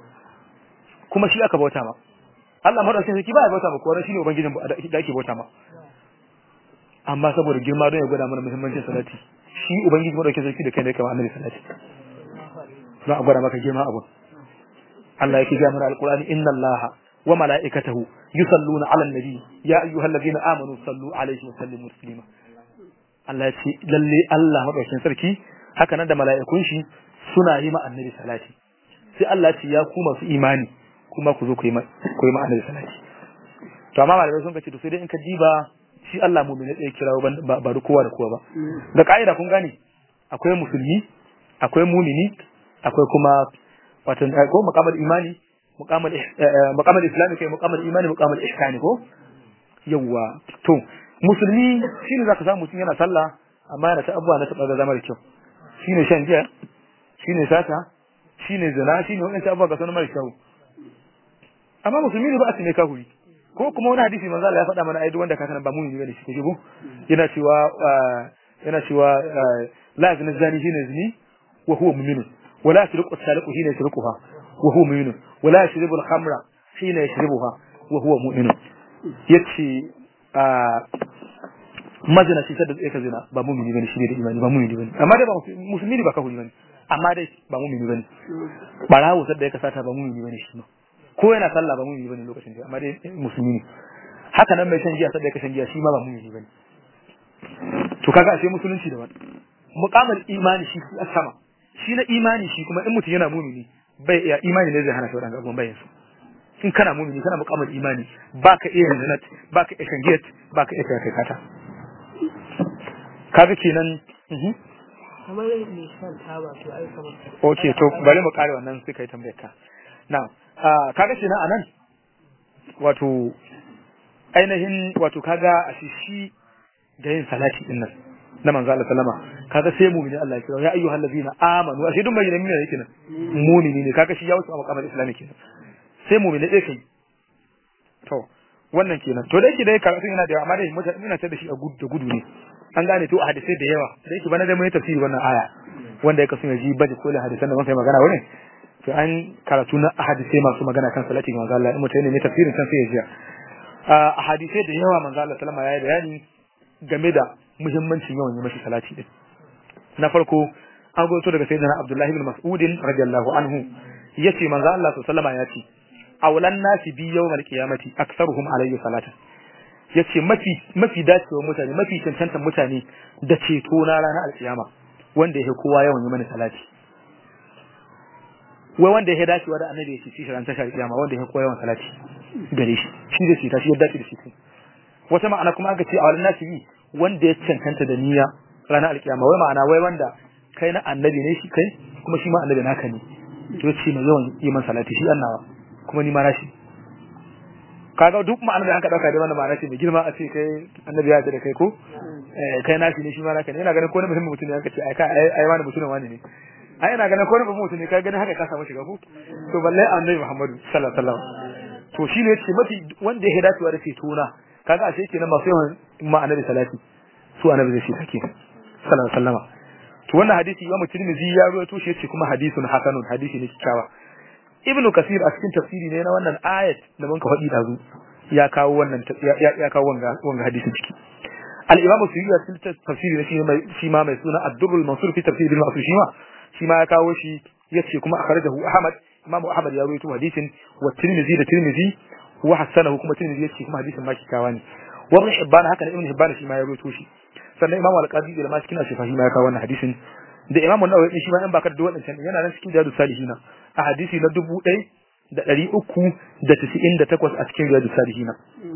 kuma shi aka bauta ma Allah madaukakin sarki ba ya bauta ma kowa shine ubangijin da ake bauta ma amma saboda girma don ya gwada mana muhimmancin salati shi ubangiji madaukakin sarki da kai ne kamar annabi salati za a gwada maka girma abu Allah yake ga mana alqur'ani inna Allah wa mala'ikatahu yusalluna 'alan nabi ya ayyuhallazina amanu sallu 'alaihi wa sallimu taslima Allah ya ce lalle Allah madaukakin sarki haka nan da mala'ikun shi suna yi ma annabi salati sai Allah ya ce ya ku masu imani kuma ku zo ku yi ma annabi salati to amma malamai sun kace to sai dai in ka diba shi Allah mu'mini ɗaya kirawo ba ba da kowa da kowa ba da ka'ida kun gane akwai musulmi akwai mumini akwai kuma wato ko muqamal imani muqamal muqamal islami kai muqamal imani muqamal ihsani ko yawa to musulmi shine zaka samu mutum yana sallah amma yana ta abuwa na taba zama da kyau shine shan giya shine sata shine zina shine wannan abubuwa ga sanin mara kyau amma musulmi ne ba a ne kahuri ko kuma wani hadisi manzo Allah ya faɗa mana ai duk wanda ka kana ba mumini bane shi kaje ko yana cewa yana cewa la yazni zani hina yazni wa huwa mu'min wa la yasriqu as-sariqu hina yasriquha wa huwa mu'min wa la yashrabu al-khamra hina yashrabuha wa huwa mu'min yace mazina shi sadda yake zina ba mumini bane shi ne da imani ba mumini bane amma dai ba musulmi ne ba kahuri bane amma dai ba mumini bane barawo sadda yake sata ba mumini bane shi ma ko yana sallah ba mumini bane lokacin da amma dai musulmi ne haka nan mai shan giya sai ka shan giya shi ma ba mumini bane to kaga ashe musulunci da wani muqamal imani shi a sama shi na imani shi kuma in mutum yana mumini bai iya imani ne zai hana shi wadannan abubuwan bayan su in kana mumini kana muqamal imani baka iya zinat baka iya shan giya baka iya kai kata kaga kenan kamar mai shan taba to ai kamar okay to bari mu kare wannan sai kai tambayar ka na'am kaga shi na anan wato ainihin wato kaga a shi da yin salati din nan na manzo Allah sallama kaga sai mu'mini Allah ya kira ya ayyuhal ladina amanu ashe duk mai ne yake nan mu'mini ne kaga shi ya wuce a makamar islami kenan sai mu'mini dai kai to wannan kenan to dai shi dai karatu yana da yawa amma dai mutane ina ta da shi a gudu da gudu ne an gane to a hadisai da yawa da yake bana da mai tafsiri wannan aya wanda ya kasu ji baje kolin hadisan da mun sai magana wurin to an karatu na hadisai masu magana kan salati ga manzo Allah in mutum ne tafsirin kan sai ya ji a hadisai da yawa manzo Allah sallama yayi bayani game da muhimmancin yawan yi mashi salati din na farko an goto daga sayyidina Abdullahi ibn Mas'ud radiyallahu anhu yace manzo Allah sallama ya ce awlan nasi bi yawmal qiyamati aktsaruhum alayhi salatan yace mafi mafi dacewa mutane mafi cancantan mutane da ceto na ranar alkiyama wanda yake kowa yawan yi mana salati wai wanda yake dacewa da annabi yake shi ran tashar kiyama wanda yake kowa yawan salati gare shi shi da shi ta shi ya dace da shi wata ma'ana kuma aka ce a wannan nasi bi wanda ya cancanta da niyya ranar alkiyama wai ma'ana wai wanda kai na annabi ne shi kai kuma shi ma annabi naka ne to ce mai yawan yi man salati shi annawa kuma ni ma na shi kaga duk ma'anar da aka dauka da wannan ma'ana ce mai girma a ce kai annabi ya ce da kai ko eh kai nashi ne shi ma naka ne ina ganin ko na mutum mutum ne aka ce ai kai ai wani mutum wani ne ai ina ganin ko na mutum mutum ne kai ganin haka ka samu shiga ko to balle annabi Muhammadu sallallahu alaihi wasallam to shine yace mafi wanda ya dacewa da ceto na kaga ashe kenan masu yawan ma'anar salati su annabi zai shi take sallallahu alaihi wasallam to wannan hadisi Imam Tirmidhi ya rawaito shi yace kuma hadisun hasanun hadisi ne kyakkyawa ibnu kasir a cikin tafsiri ne na wannan ayat da mun ka faɗi dazu ya kawo wannan ya kawo wanga wanga hadisin ciki al-imam suyuti a cikin tafsiri ne shi mai shi ma mai suna ad-durrul mansur fi tafsir bil ma'sur shi ma shi ma ya kawo shi yace kuma akhrajahu ahmad imam ahmad ya rawaito hadisin wa tirmidhi da tirmidhi wa hasanahu kuma tirmidhi yace kuma hadisin ma kikawa ne wa ibn hibban haka ne ibn hibban shi ma ya rawaito shi sannan imam al-qadi da ma cikin ashifa shi ma ya kawo wannan hadisin da imam an-nawawi shi ma in baka da wadannan yana nan cikin jadu salihina a hadisi na dubu ɗaya da ɗari uku da tisa'in da takwas a cikin riyadu salihina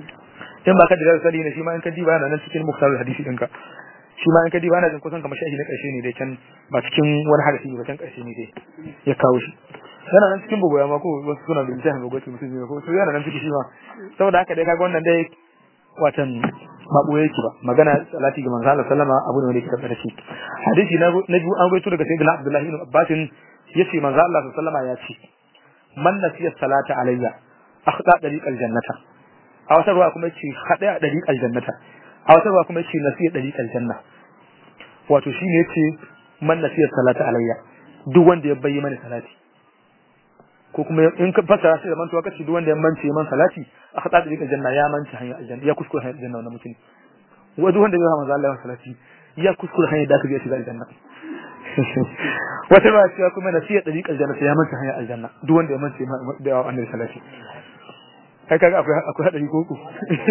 in ba ka da riyadu salihina shi ma in ka diba yana nan cikin muktar hadisi ɗinka shi ma in ka diba yana jin kusan kamar shahi na ƙarshe ne dai can ba cikin wani hadisi ba can ƙarshe ne dai ya kawo shi yana nan cikin bugoya ma ko wasu suna da littafin bugoya mutum ne ko su yana nan cikin shi ma saboda haka dai kaga wannan dai watan ba ɓoye yake ba magana salati ga manzo Allah sallama abu ne wanda yake tabbata shi hadisi na biyu an gaito daga sayyidina Abdullahi ibn Abbas yace manzo Allah sallama ya ce man nasiya salata alayya akhda dariqal jannata a wata ruwa kuma yace hada dariqal jannata a wata ruwa kuma yace nasiya dariqal janna wato shine yace man nasiya salata alayya duk wanda ya bayyana mani salati ko kuma in ka fasara shi da mantuwa kace duk wanda ya mance man salati akhda dariqal janna ya mance hanyar aljanna ya kuskure hanyar aljanna wannan mutum wa duk wanda ya manzo Allah salati ya kuskure hanyar da ka biya shiga aljanna wata ba cewa kuma nasiya dariqal janna sai ya manta hanyar aljanna duk wanda ya manta da annabi sallallahu alaihi kai kaga akwai akwai hadari ko ku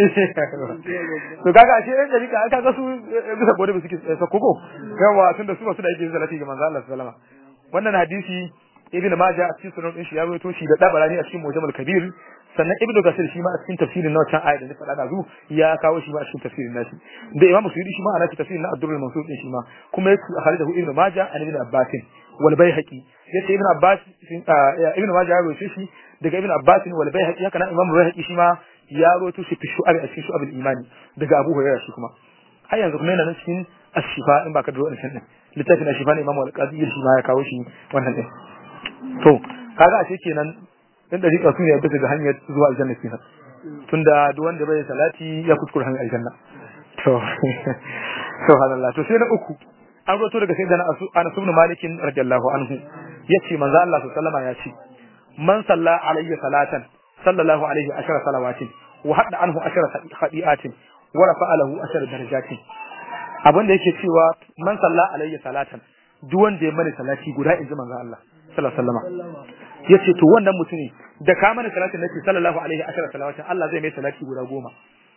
to kaga ashe ɗan dariqa aka ga su bisa gode ba suke sako ko yawa tunda su ba su da yake salati ga manzo Allah sallallahu alaihi wannan hadisi ibn majah a cikin sunan din shi ya rawaito shi da dabarani a cikin mujammal kabir sannan ibn kasir shi ma a cikin tafsirin na wancan ayat da na faɗa da zu ya kawo shi ma a cikin tafsirin nashi da imam suyudi shi ma ana cikin tafsirin na abdurrahman mansur din shi ma kuma yake khalidahu ibn majah an ibn abbas wal bayhaqi yace ibn abbas ibn majah ya rawaito shi daga ibn abbas wal bayhaqi haka nan imam bayhaqi shi ma ya rawaito shi fi shu'ab a cikin shu'ab al-imani daga abu hurairah shi kuma har yanzu kuma yana nan cikin ashifa in baka da wannan din littafin ashifa ne imam al-qadi shi ma ya kawo shi wannan din to kaga ashe kenan dan dariƙa su ne bisa ga hanyar zuwa aljanna kenan tunda duk wanda bai salati ya kuskure hanyar aljanna to subhanallah to sai na uku an roto daga sayyidina Anas ibn Malik radiyallahu anhu yace manzo Allah sallallahu alaihi ya ce man salla alayhi salatan sallallahu alaihi ashara salawatin wa hadda anhu ashara khadi'atin wa rafa'a lahu ashara darajatin abin da yake cewa man salla alayhi salatan duk wanda ya mani salati guda inji manzo Allah sallallahu alaihi wasallam yace to wannan mutune da ka mana salatin nace sallallahu alaihi ashara salawatin Allah zai mai salati guda goma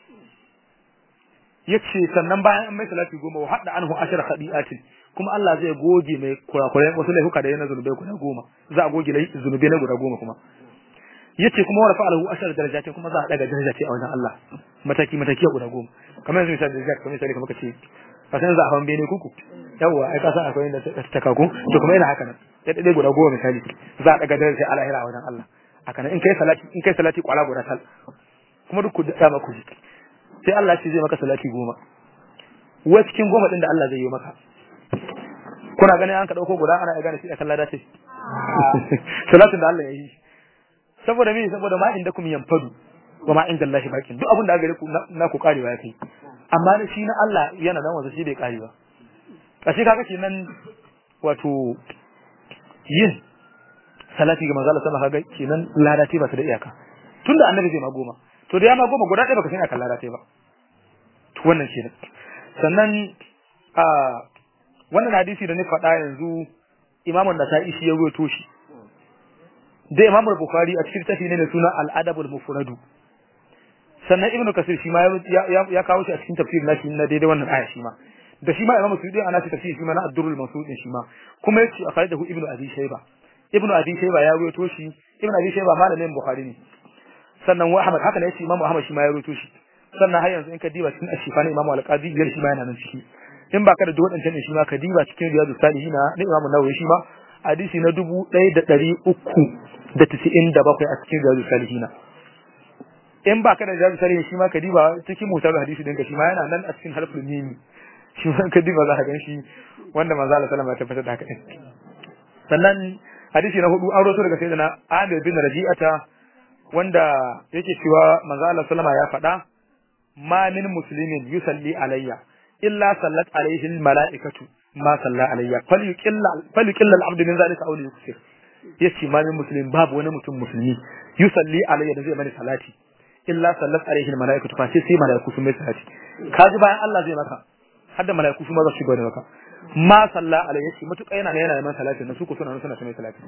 yace sannan bayan an mai salati goma wa hadda anhu ashara khadi'atin kuma Allah zai goge mai kurakurai wasu laifuka da yana zunubai guda goma za a goge zunubai na guda goma kuma yace kuma warafa alahu ashara darajatin kuma za a daga daraja a wajen Allah mataki mataki guda goma kamar yanzu misali daraja kamar misali kamar kace ka san za a hawan bene kuku yawa ai ka san akwai inda ta kaku to kuma yana haka nan ya dade guda goma misali za a daga daraja a lahira a wajen Allah haka nan in kai salati in kai salati kwala guda tal kuma duk ku da maku ji sai Allah ce zai maka salati goma wa cikin goma din da Allah zai yi maka kuna ganin an ka dauko guda ana gane shi akan lada ce salatin da Allah ya yi saboda me saboda ma inda kum yanfadu wa ma inda Allah bakin duk abin da gare ku na ku karewa ya kai amma da shi na Allah yana nan wasa shi bai kare ba kashi kaga kenan wato yin salati ga manzo Allah sallallahu alaihi wasallam kenan lada ce ba ta da iyaka tunda annabi zai ma goma to da ya ma goma guda ɗaya baka san akan lada ce ba to wannan kenan sannan a wannan hadisi da ni faɗa yanzu imamun nasa'i shi ya rawaito shi da imam bukhari a cikin tafi ne da suna al-adabul mufradu sannan ibnu kasir shi ma ya ya kawo shi a cikin tafsir nashi na daidai wannan aya shi ma da shi ma imam suyuti ana cikin tafsir shi ma na ad-durrul mansud shi ma kuma yace a faidahu ibnu abi shayba ibnu abi shayba ya rawaito shi ibnu abi shayba malamin bukhari ne sannan wa ahmad haka ne yace imam ahmad shi ma ya rawaito shi sannan har yanzu in ka diba cikin ashifa na imam al-qadi biyar shi ma yana nan ciki in baka da wadancan shi ma ka diba cikin riyadus salihin na imam nawawi shi ma hadisi na dubu ɗaya da ɗari uku da tisa'in da bakwai a cikin riyadus salihin in baka da riyadus salihin shi ma ka diba cikin mutar hadisi ɗinka shi ma yana nan a cikin harfin mimi shi ma ka diba za ka gan shi wanda manzo Allah sallama ya tabbatar da haka din sannan hadisi na hudu an rawaito daga sayyidina Amir bin Rabi'ata wanda yake cewa manzo Allah sallama ya faɗa ma min muslimin yusalli alayya illa sallat alayhi almalaikatu ma salla alayya falyuqilla falyuqilla alabdu min zalika aw liyuksir yace ma min muslim babu wani mutum musulmi yusalli alayya da zai mani salati illa sallat alayhi almalaikatu fa sai malaiku sun mai salati kaji bayan Allah zai maka har da malaiku su ma za su shiga da maka ma salla alayhi yace mutuka yana yana da man salati na su ko suna suna mai salati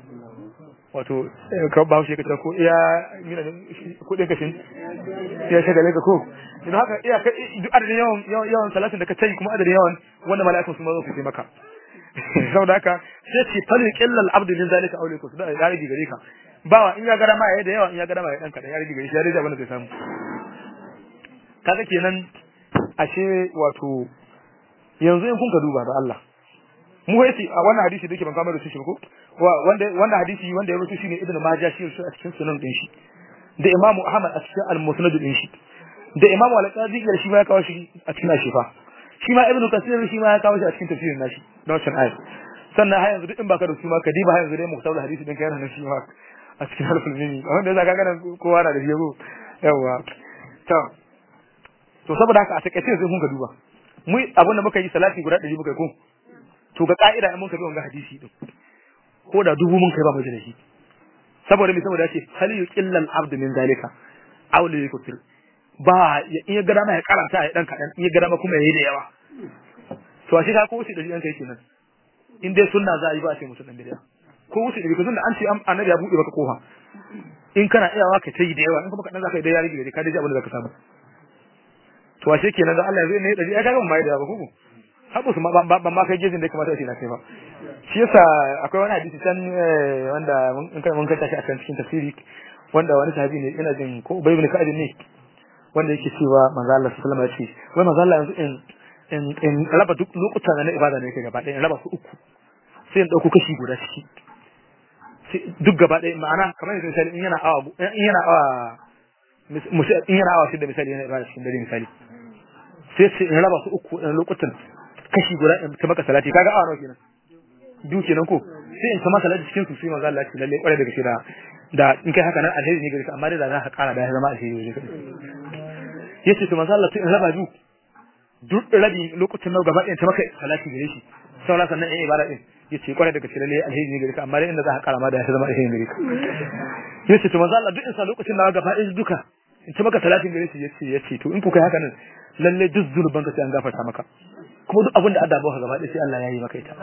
wato ka ba shi kace ko iya mina kudin kashin ya shagale ka ko idan haka iya ka duk adadin yawan yawan salatin da ka tayi kuma adadin yawan wanda mala'ikun su ma zo su yi maka saboda haka sai ce fal qillal abdu min zalika aw liku da ya rigi gare ka bawa in ya gara ma yayi da yawa in ya gara ma yayi dan kadan ya rigi gare shi ya rigi abin da zai samu kaga kenan ashe wato yanzu in kun ka duba da Allah mu yace a wannan hadisi da yake ban kamar da shi ko wanda wannan hadisi wanda ya rubuta shi ne Ibn Majah shi a cikin sunan din shi da Imam Ahmad a cikin al-Musnad din shi da Imam Al-Qadi shi ma ya kawo shi a cikin Ashifa shi ma Ibn Kathir shi ma ya kawo shi a cikin tafsirin nashi da wannan ayat sannan har yanzu duk in baka da su ma ka diba har yanzu dai muhtawa hadisi din kai yana shi ma a cikin harful mimi wanda zaka ga nan kowa na da shi yawa to to saboda haka a takaice sai kun ka duba mu abin da muka yi salati guda 100 muka yi ko to ga ka'ida in mun kabi wannan hadisi din ko da dubu mun kai ba mu da shi saboda me saboda yace hal yuqillal abdu min zalika aw la yukutir ba in ya gada ma ya karanta ya dan kadan in ya gada ma kuma yayi da yawa to a shi ka ko wuce da yan kai kenan in dai sunna za a yi ba sai musu dan bidiya ko wuce da ka sunna an ce annabi ya bude maka kofa in kana iyawa ka tayi da yawa in kuma kadan zaka yi da yari da ka daji abin da zaka samu to ashe kenan da Allah zai ne da ya kaga mai da ba kuku haɓu su ban ma kai gejin da ya kamata a ce na kai ba shi yasa akwai wani hadisi can wanda mun kai mun kanta shi a kan cikin tafsiri wanda wani sahabi ne ina jin ko Ubay ibn Ka'ab ne wanda yake cewa manzo Allah sallallahu alaihi wasallam ya ce wai manzo Allah yanzu in in in raba duk lokutan na ibada ne yake gaba ɗaya in raba su uku sai in dauko kashi guda ciki duk gaba ɗaya ma'ana kamar yanzu misali in yana awa in yana awa in yana awa shida misali yana ibada cikin dare misali sai sai in raba su uku in lokutan kashi guda in ta maka salati kaga awa nawa kenan biyu kenan ko sai in ta maka salati cikin su sai manzo Allah ya ce lalle kware daga shi da da in kai haka nan alheri ne gare ka amma dai da za ka kara da ya zama alheri gare ka yace to manzo Allah in raba biyu duk rabi lokutan nawa gaba ɗayan ta maka salati gare shi saura sannan in ibada din yace kware daga shi lalle alheri ne gare ka amma dai inda za ka kara ma da ya zama alheri gare ka yace to manzo Allah duk in sa lokacin nawa gaba ɗayan duka in ta maka salatin gare shi yace yace to in ku kai haka nan lalle duk zunuban ka sai an gafarta maka kuma duk abin da Allah baka gaba ɗaya sai Allah ya yi maka ita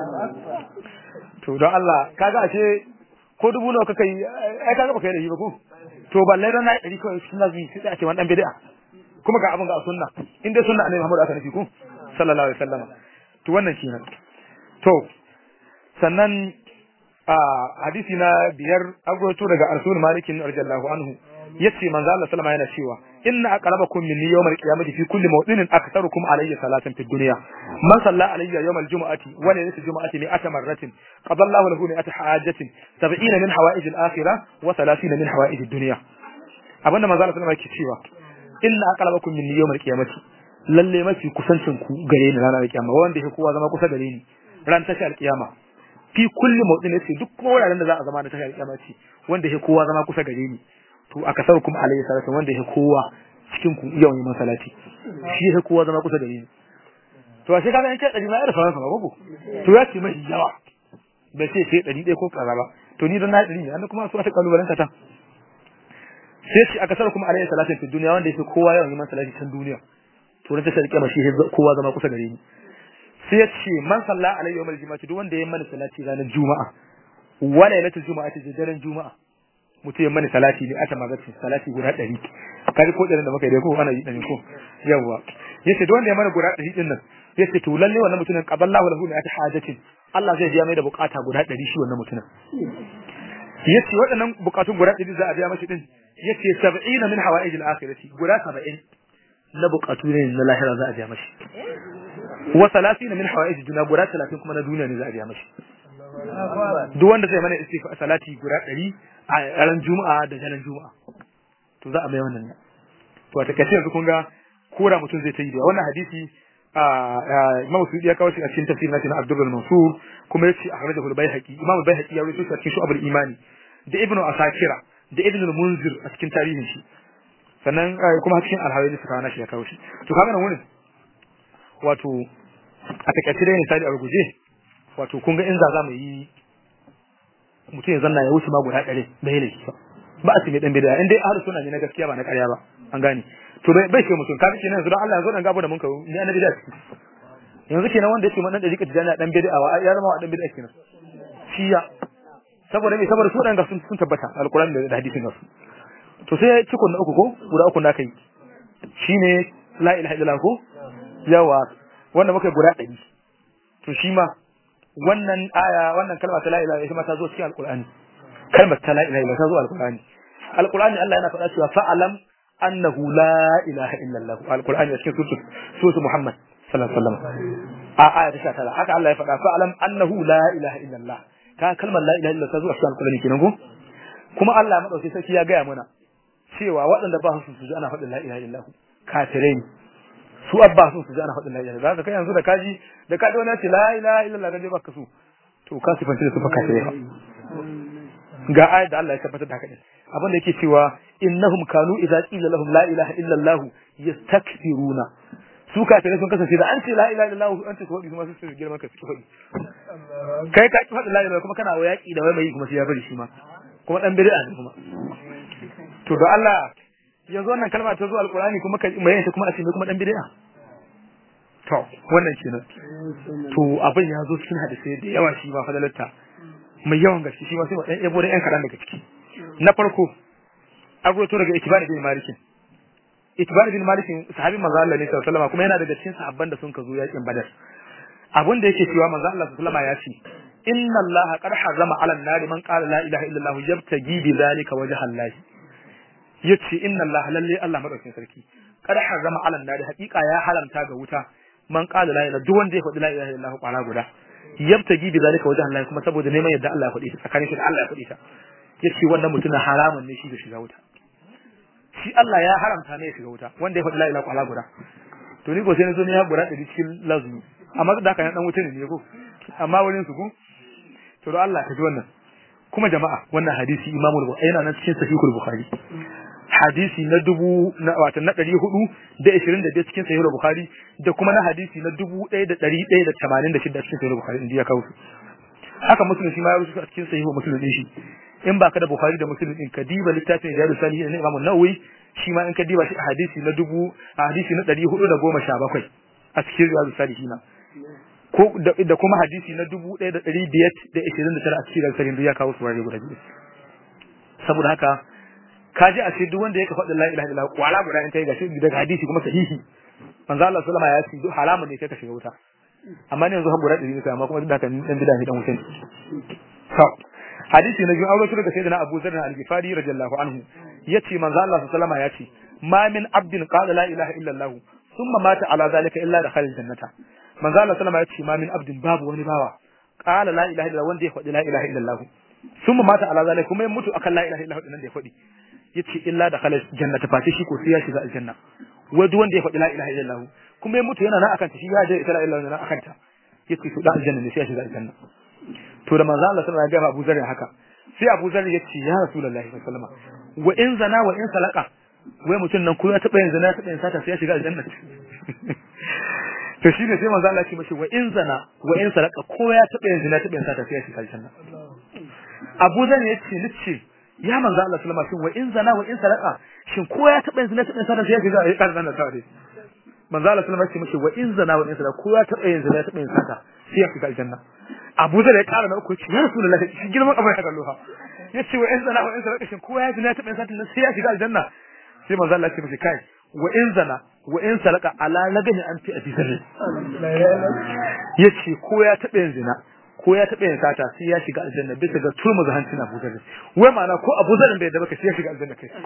to don Allah kaga ashe ko dubu nawa kaka yi ai kaga baka yi da shi ba ko to balle ran nayi ɗari kawai sunna zai sai a ce wani dan bid'a kuma ga abin ga sunna in dai sunna annabi Muhammad aka nufi ko sallallahu alaihi wasallam to wannan kenan to sannan a hadisi na biyar agwato daga Rasul Malik radiyallahu anhu yace manzo Allah sallama yana cewa inna aqrabakum minni yawmal qiyamati fi kulli mawdinin aktharukum alayya salatan fid dunya man salla alayya yawmal jumu'ati wa laylatil jumu'ati mi'ata marratin qada Allahu lahu mi'ata hajatin 70 min hawa'ij al-akhirah wa 30 min hawa'ij ad-dunya abinda manzo Allah sallama yake cewa inna aqrabakum minni yawmal qiyamati lalle mafi kusancin ku gare ni ranar kiyama wanda yake kowa zama kusa gare ni ran tashi al-kiyama fi kulli mawdin yace duk wuraren da za a zama da tashi al-kiyama ce wanda yake kowa zama kusa gare ni to aka sau kuma alayhi salatu wanda yake kowa cikin ku yawan yin salati shi sai kowa zama kusa da ni to ashe kaga in kai ɗari ma ya rufa sama gogo to ya ce mai yawa bai ce sai ɗari ɗaya ko kaza ba to ni don na ɗari ne an kuma su ta kalubalanta ta sai ce a kasar kuma alayhi salatin fi duniya wanda yake kowa yawan yin salati can duniya to ran ta sarki ma shi kowa zama kusa gare ni sai ya ce man salla alayhi yawmal jumu'ati duk wanda ya mana salati ranar juma'a wa lailatul jumu'ati da daren juma'a mutum ya mana salati ne ata magana salati guda 100 kaji ko da muka yi ko ana yi dan ko yawa yace duk wanda ya mana guda 100 din nan yace to lalle wannan mutumin qaballahu lahu min hajatin Allah zai biya mai da bukata guda 100 shi wannan mutumin yace waɗannan bukatun guda 100 za a biya mashi din yace 70 min hawaijil akhirati guda 70 na bukatu ne na lahira za a biya mashi wa 30 min hawaij dunya guda 30 kuma na duniya ne za a biya mashi duk wanda zai mana istifa salati guda 100 a ran juma'a da daren juma'a to za a mai wannan to a takaice yanzu kun ga kora mutum zai ta yi da wannan hadisi Imam Sudi ya kawo shi a cikin tafsir na na Abdul Mansur kuma yace akhrajahu al-Baihaqi Imam al-Baihaqi ya rawaito shi a cikin Shu'ab al-Imani da Ibn Asakira da Ibn al-Munzir a cikin tarihin shi sannan kuma cikin al-Hawaii suka kawo shi ya kawo shi to kaga nan wurin wato a takaice dai misali a ruguje wato kun ga in za mu yi mutum ya zanna ya wuce ma guda ɗari bai ne ba a cikin dan bid'a in dai ahlus sunna ne na gaskiya ba na ƙarya ba an gane to bai bai ce mutum kaga kenan yanzu dan Allah yanzu dan gabo da mun ka ni annabi da yanzu kenan wanda yake man dan dariƙa tijani dan bid'a wa ya zama dan bid'a kenan shi ya saboda me saboda su dan ga sun sun tabbata alquran da hadisin gasu to sai cikon na uku ko guda uku na kai shine la ilaha illallah ko yawa wanda muka guda ɗari to shi ma wannan aya wannan kalma ta la ilaha illallah ta zo cikin alqur'ani kalmar ta la ilaha illallah ta zo alqur'ani alqur'ani Allah yana faɗa cewa fa'alam annahu la ilaha illallah alqur'ani a cikin suratul suratul muhammad sallallahu alaihi wasallam a aya ta 19 haka Allah ya faɗa fa'alam annahu la ilaha illallah ka kalmar la ilaha illallah ta zo a cikin alqur'ani kenan ko kuma Allah madauki sarki ya gaya mana cewa waɗanda ba su su ji ana faɗin la ilaha illallah kafirai su abba su su ji ana faɗin la ilaha illallah kai yanzu da kaji da kaji wani ce la ilaha illallah da baka su to ka sifanci da su fa kafirai ga ayat da Allah ya tabbatar da haka din abin da yake cewa innahum kanu idza qila lahum la ilaha illa Allah yastakbiruna su kafirai sun kasance da an ce la ilaha illa Allah an ce su wadi kuma su girman ka su wadi kai ka ki faɗi la ilaha kuma kana wayaki da wai mai kuma sai ya bari shi ma kuma dan bid'a ne kuma to da Allah yanzu wannan kalma ta zo alqur'ani kuma ka mai ta kuma a ce kuma dan bid'a to wannan kenan to abin ya zo cikin hadisi da yawa shi ba fadalarta mai yawan gaske shi ma sai dan yabo da yan kadan daga ciki na farko an roto daga Itban bin Malik Itban bin Malik sahabi manzo Allah ne sallallahu alaihi kuma yana daga cikin sahabban da sun ka zo yakin Badar abin da yake cewa manzo Allah sallallahu alaihi ya ce inna Allah qad harrama 'ala an-nar man qala la ilaha illa Allah yabtagi bi zalika wajha Allah yace inna Allah lalle Allah madaukakin sarki qad harrama 'ala an-nar haqiqa ya haramta ga wuta man qala la ilaha duk wanda ya faɗi la ilaha illa Allah kwara guda yabtagi bi zalika wajha Allah kuma saboda neman yadda Allah ya faɗi ta tsakanin shi da Allah ya faɗi ta yace wannan mutumin haramun ne shi da shiga wuta shi Allah ya haramta ne ya shiga wuta wanda ya faɗi la ilaha illa guda to ni ko sai na zo ne ya gura da cikin lazumi amma da haka dan wuta ne ko amma wurin su ko to da Allah ka ji wannan kuma jama'a wannan hadisi Imam Bukhari yana nan cikin Sahihul Bukhari hadisi na dubu na wato na ɗari hudu da ishirin da biyar cikin Sahihul Bukhari da kuma na hadisi na dubu ɗaya da ɗari ɗaya da tamanin da shida cikin Sahihul Bukhari inda ya kawo su haka Muslim shi ma ya rubuta a cikin Sahihul Muslim din shi in baka da Bukhari da Muslim din ka diba littafin Riyadus Salihin na Imam Nawawi shi ma in ka diba shi a hadisi na dubu a hadisi na ɗari hudu da goma sha bakwai a cikin Riyadus Salihin ko da kuma hadisi na dubu ɗaya da ɗari biyar da ishirin da tara a cikin Riyadus Salihin ya kawo su wurare guda biyu saboda haka ka ji a ce duk wanda yake faɗin la ilaha illallah kwala guda in kai gashi daga hadisi kuma sahihi manzo Allah sallama ya ce duk haramun ne kai ka shiga wuta amma ne yanzu har guda ɗari ne amma kuma duk da haka dan bid'a ne dan wuta to hadisi na biyu aure daga sayyidina Abu Dharr al-Ghifari radiyallahu anhu yace manzo Allah sallama ya ce ma min abdin qala la ilaha illallah thumma mata ala zalika illa dakhala al-jannata manzo Allah sallama ya ce ma min abdin babu wani bawa qala la ilaha illallah wanda ya faɗi la ilaha illallah thumma mata ala zalika kuma ya mutu akan la ilaha illallah din da ya faɗi yace illa da khala jannata fa shi ko sai ya shiga aljanna wai duk wanda ya faɗi la ilaha illallah kuma ya mutu yana nan akan ta shi ya je ita la ilaha illallah akan ta yace to da aljanna ne sai ya shiga aljanna to da manzo Allah sallallahu alaihi wasallam ya ga Abu Zar haka sai Abu Zar yace ya Rasulullahi sallallahu alaihi wasallam wa in zana wa in salaka wai mutum nan ko ya taba yin zina ya taba yin sata sai ya shiga aljanna to shine sai manzo Allah ya ce mashi wa in zana wa in saraka ko ya taba yin zina taba yin sata sai ya shiga aljanna Abu Zan ya ce nace ya manzo Allah sallama shin wa in zana wa in saraka shin ko ya taba yin zina taba yin sata sai ya shiga aljanna sai manzo Allah sallama ce mashi wa in zana wa in saraka ko ya taba yin zina taba yin sata sai ya shiga aljanna Abu Zan ya kara na uku ce ya Rasulullahi shi girman abin ya kallo yace wa in zana wa in saraka shin ko ya zina taba yin sata sai ya shiga aljanna sai manzo Allah ya ce mashi kai wa in zana wa in salaka ala lagani an fi abi zarri yace ko ya taɓa yin zina ko ya taɓa yin sata sai ya shiga aljanna bisa ga turmu zahancin Abu Zarri wai ma'ana ko Abu Zarri bai da baka sai ya shiga aljanna kai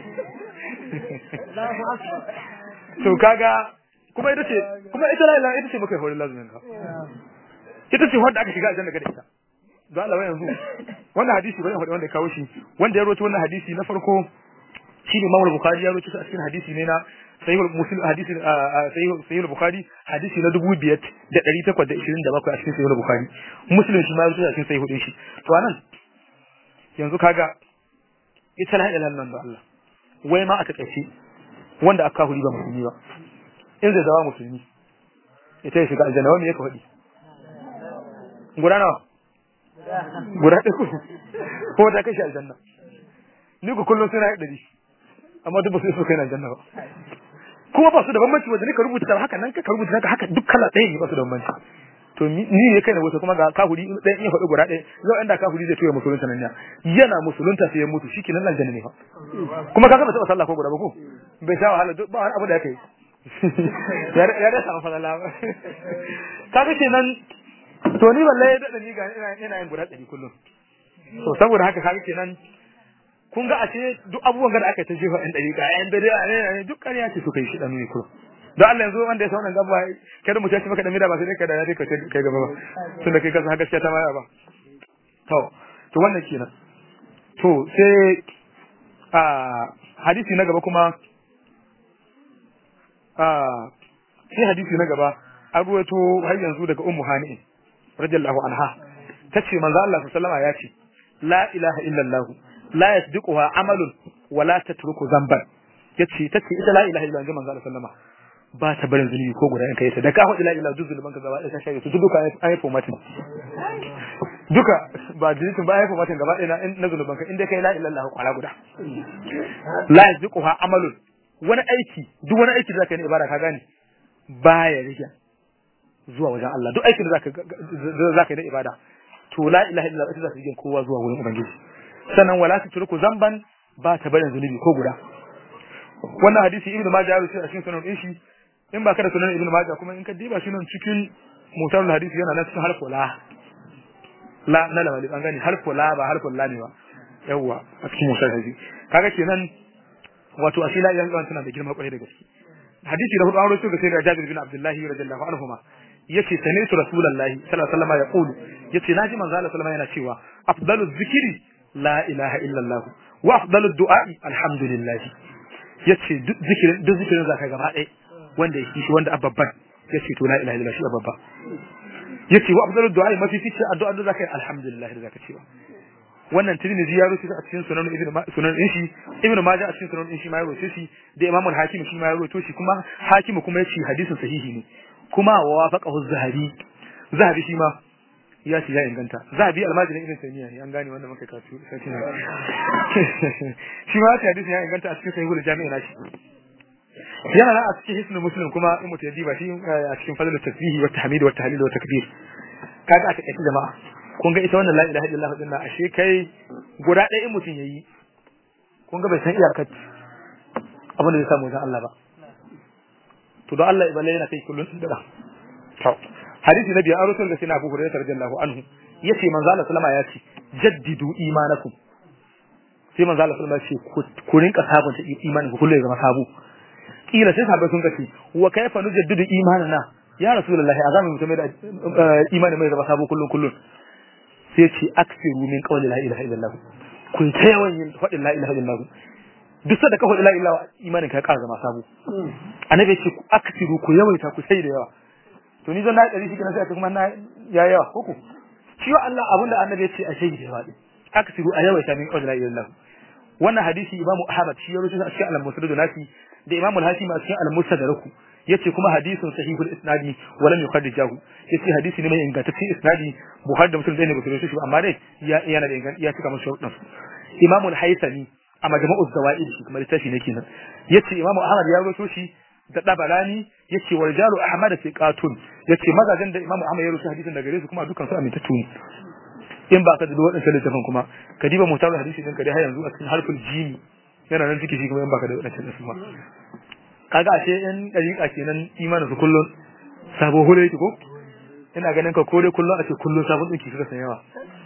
to kaga kuma ita ce kuma ita la ilaha ita ce muka hore lazumin ka ita ce wanda aka shiga aljanna ga ita don Allah yanzu wannan hadisi bane wanda ya kawo shi wanda ya rawaito wannan hadisi na farko shine Imam Bukhari ya rawaito a cikin hadisi ne na sahih muslim hadisi sahih sahih bukhari hadisi na 2827 a cikin sahih bukhari muslim shi ma ya rubuta cikin sahih din shi to anan yanzu kaga ita la ilaha illallah da Allah wai ma aka kace wanda aka huri ba musulmi ba in zai zama musulmi ita ya shiga aljanna wani yake faɗi guda nawa guda ɗaya ko ta kashi aljanna ni ku kullum suna ɗari amma duk ba su so kai na aljanna ba kuma ba su da bambanci wanda ka rubuta haka nan ka rubuta haka haka duk kala ɗaya ne ba su da bambanci to ni ne kai na wato kuma ga kafuri ɗaya in faɗi guda ɗaya zai inda kafuri zai tuya musulunta nan ya yana musulunta sai ya mutu shi kenan aljanna ne fa kuma ka saba taɓa sallah ko guda ba ko bai sha wahala ba wani abu da yake ya da samu falala ba kaga kenan to ni wallahi da ni ga ina yin guda ɗari kullum to saboda haka kaga kenan kun ga ashe duk abubuwan da aka ta jefa ɗan ɗari ɗayan dare ne duk ƙarya ce suka yi shi ɗan ne kuma don Allah yanzu wanda ya sa wannan gaba kada mu tashi maka da mida ba sai dai ka da ya kai kai gaba ba tun da kai ka san haka gaskiya ta maya ba to to wannan kenan to sai a hadisi na gaba kuma a sai hadisi na gaba an ruwaito har yanzu daga ummu hani radiyallahu anha tace manzo Allah sallallahu alaihi wasallam ya ce la ilaha illallah la yasbiquha amalun wala tatruku zamban yace tace ita la ilaha illallah manzo Allah sallama ba ta barin zunubi ko guda in kai ta da ka faɗi la ilaha duk zulman ka gaba ɗaya ka shaye su duka an yi formatin duka ba dilitin ba an yi formatin gaba ɗaya na zulman ka inda kai la ilaha illallah kwala guda la yasbiquha amalun wani aiki duk wani aiki da zaka yi na ibada ka gane baya rike zuwa wajen Allah duk aikin da zaka zaka yi na ibada to la ilaha illallah ita za ta yi kowa zuwa wurin ubangiji sannan wala ta turku zamban ba ta barin zunubi ko guda wannan hadisi ibnu majah ya rubuta a cikin sunan din shi in ba ka da sunan ibnu majah kuma in ka diba shi nan cikin mutarul hadisi yana nan cikin harfu la la na la an gani harfu la ba harfu la ne ba yawa a cikin mutarul hadisi kaga kenan wato asila yan kan tana da girma kwarai da gaske hadisi da hudu an rawaito ga sayyidina Jabir bin Abdullahi radiyallahu anhu ma yace sami'tu rasulullahi sallallahu alaihi wasallam yaqulu yace naji manzo Allah sallallahu alaihi yana cewa afdalu dhikri la ilaha illallah wa afdalu du'a'i alhamdulillah yace duk zikirin duk zikirin zaka gaba ɗaya wanda yake shi wanda ababban yace to la ilaha illallah shi ababba yace wa afdalu du'a'i mafi fice addu'a da zaka yi alhamdulillah da zaka cewa wannan tirmidhi ya rubuta a cikin sunan ibnu sunan din shi ibnu majah a cikin sunan din shi ma ya rubuta shi da imam al-hakim shi ma ya rubuta shi kuma hakim kuma yace hadisin sahihi ne kuma wa wafaqahu az-zahabi zahabi shi ma ya ce ya inganta zahabi almajirin ibn taymiya ne an gane wanda muka kasu sai shi ma ya hadisin ya inganta a cikin sahihul jami'a nashi yana nan a cikin hisnul muslim kuma in mutum ya diba shi a cikin fadlul tasbihi wa tahmid wa tahlil wa takbir kaga aka kace jama'a kun ga ita wannan la ilaha illallah din nan ashe kai guda ɗaya in mutum yayi kun ga bai san iyakar abin da zai samu wajen Allah ba to don Allah ibale yana kai kullun da to hadisi na biyar rasul da sai na Abu Hurairah radiyallahu anhu yace manzo Allah sallama ya ce jaddidu imanakum sai manzo Allah sallama ya ce ku rinka sabunta imanin ku kullu ya zama sabu kila sai sahabbai sun kace wa kayfa nujaddidu imanana ya rasulullahi azamin mutum da imani mai zama sabo kullun kullun sai ce aksiru min qawli la ilaha illallah kun ta yawan yin faɗin la ilaha illallah duk da ka faɗi la ilaha imanin ka ƙara zama sabo annabi ce ku aksiru ku yawaita ku sai da yawa to ni zan na ɗari shi kenan sai a ce kuma na ya yawa ko ku shi wa Allah abinda annabi ya ce a shaidi da yawa aksiru a yawaita min qawli la ilaha illallah wannan hadisi imamu ahmad shi ya rubuta a cikin al-musnad nasi da imamu al-hakim a cikin al-mustadrak yace kuma hadisin sahihul isnadi wa lam yukhaddijahu yace hadisi ne mai ingantaccen isnadi buhari da muslim dai ne ba su rubuta shi ba amma dai ya yana da inganci ya cika masa sharuɗan imamu al-haythami a majma'u zawaid shi kuma littafi ne kenan yace imamu ahmad ya rubuto shi da dabalani yace wal jalu ahmad thiqatun yace mazajen da imamu ahmad ya rubuta hadisin daga gare su kuma dukkan su amintattu ne in ba ka da waɗancan littafin kuma ka diba mutar hadisi din ka dai har yanzu a cikin harful jimi yana nan ciki shi kuma in ba ka da waɗancan littafin ma kaga ashe in dariƙa kenan imanin su kullun sabo hore yake ko ina ganin ka kore kullun a ce kullun sabon dinki suka san yawa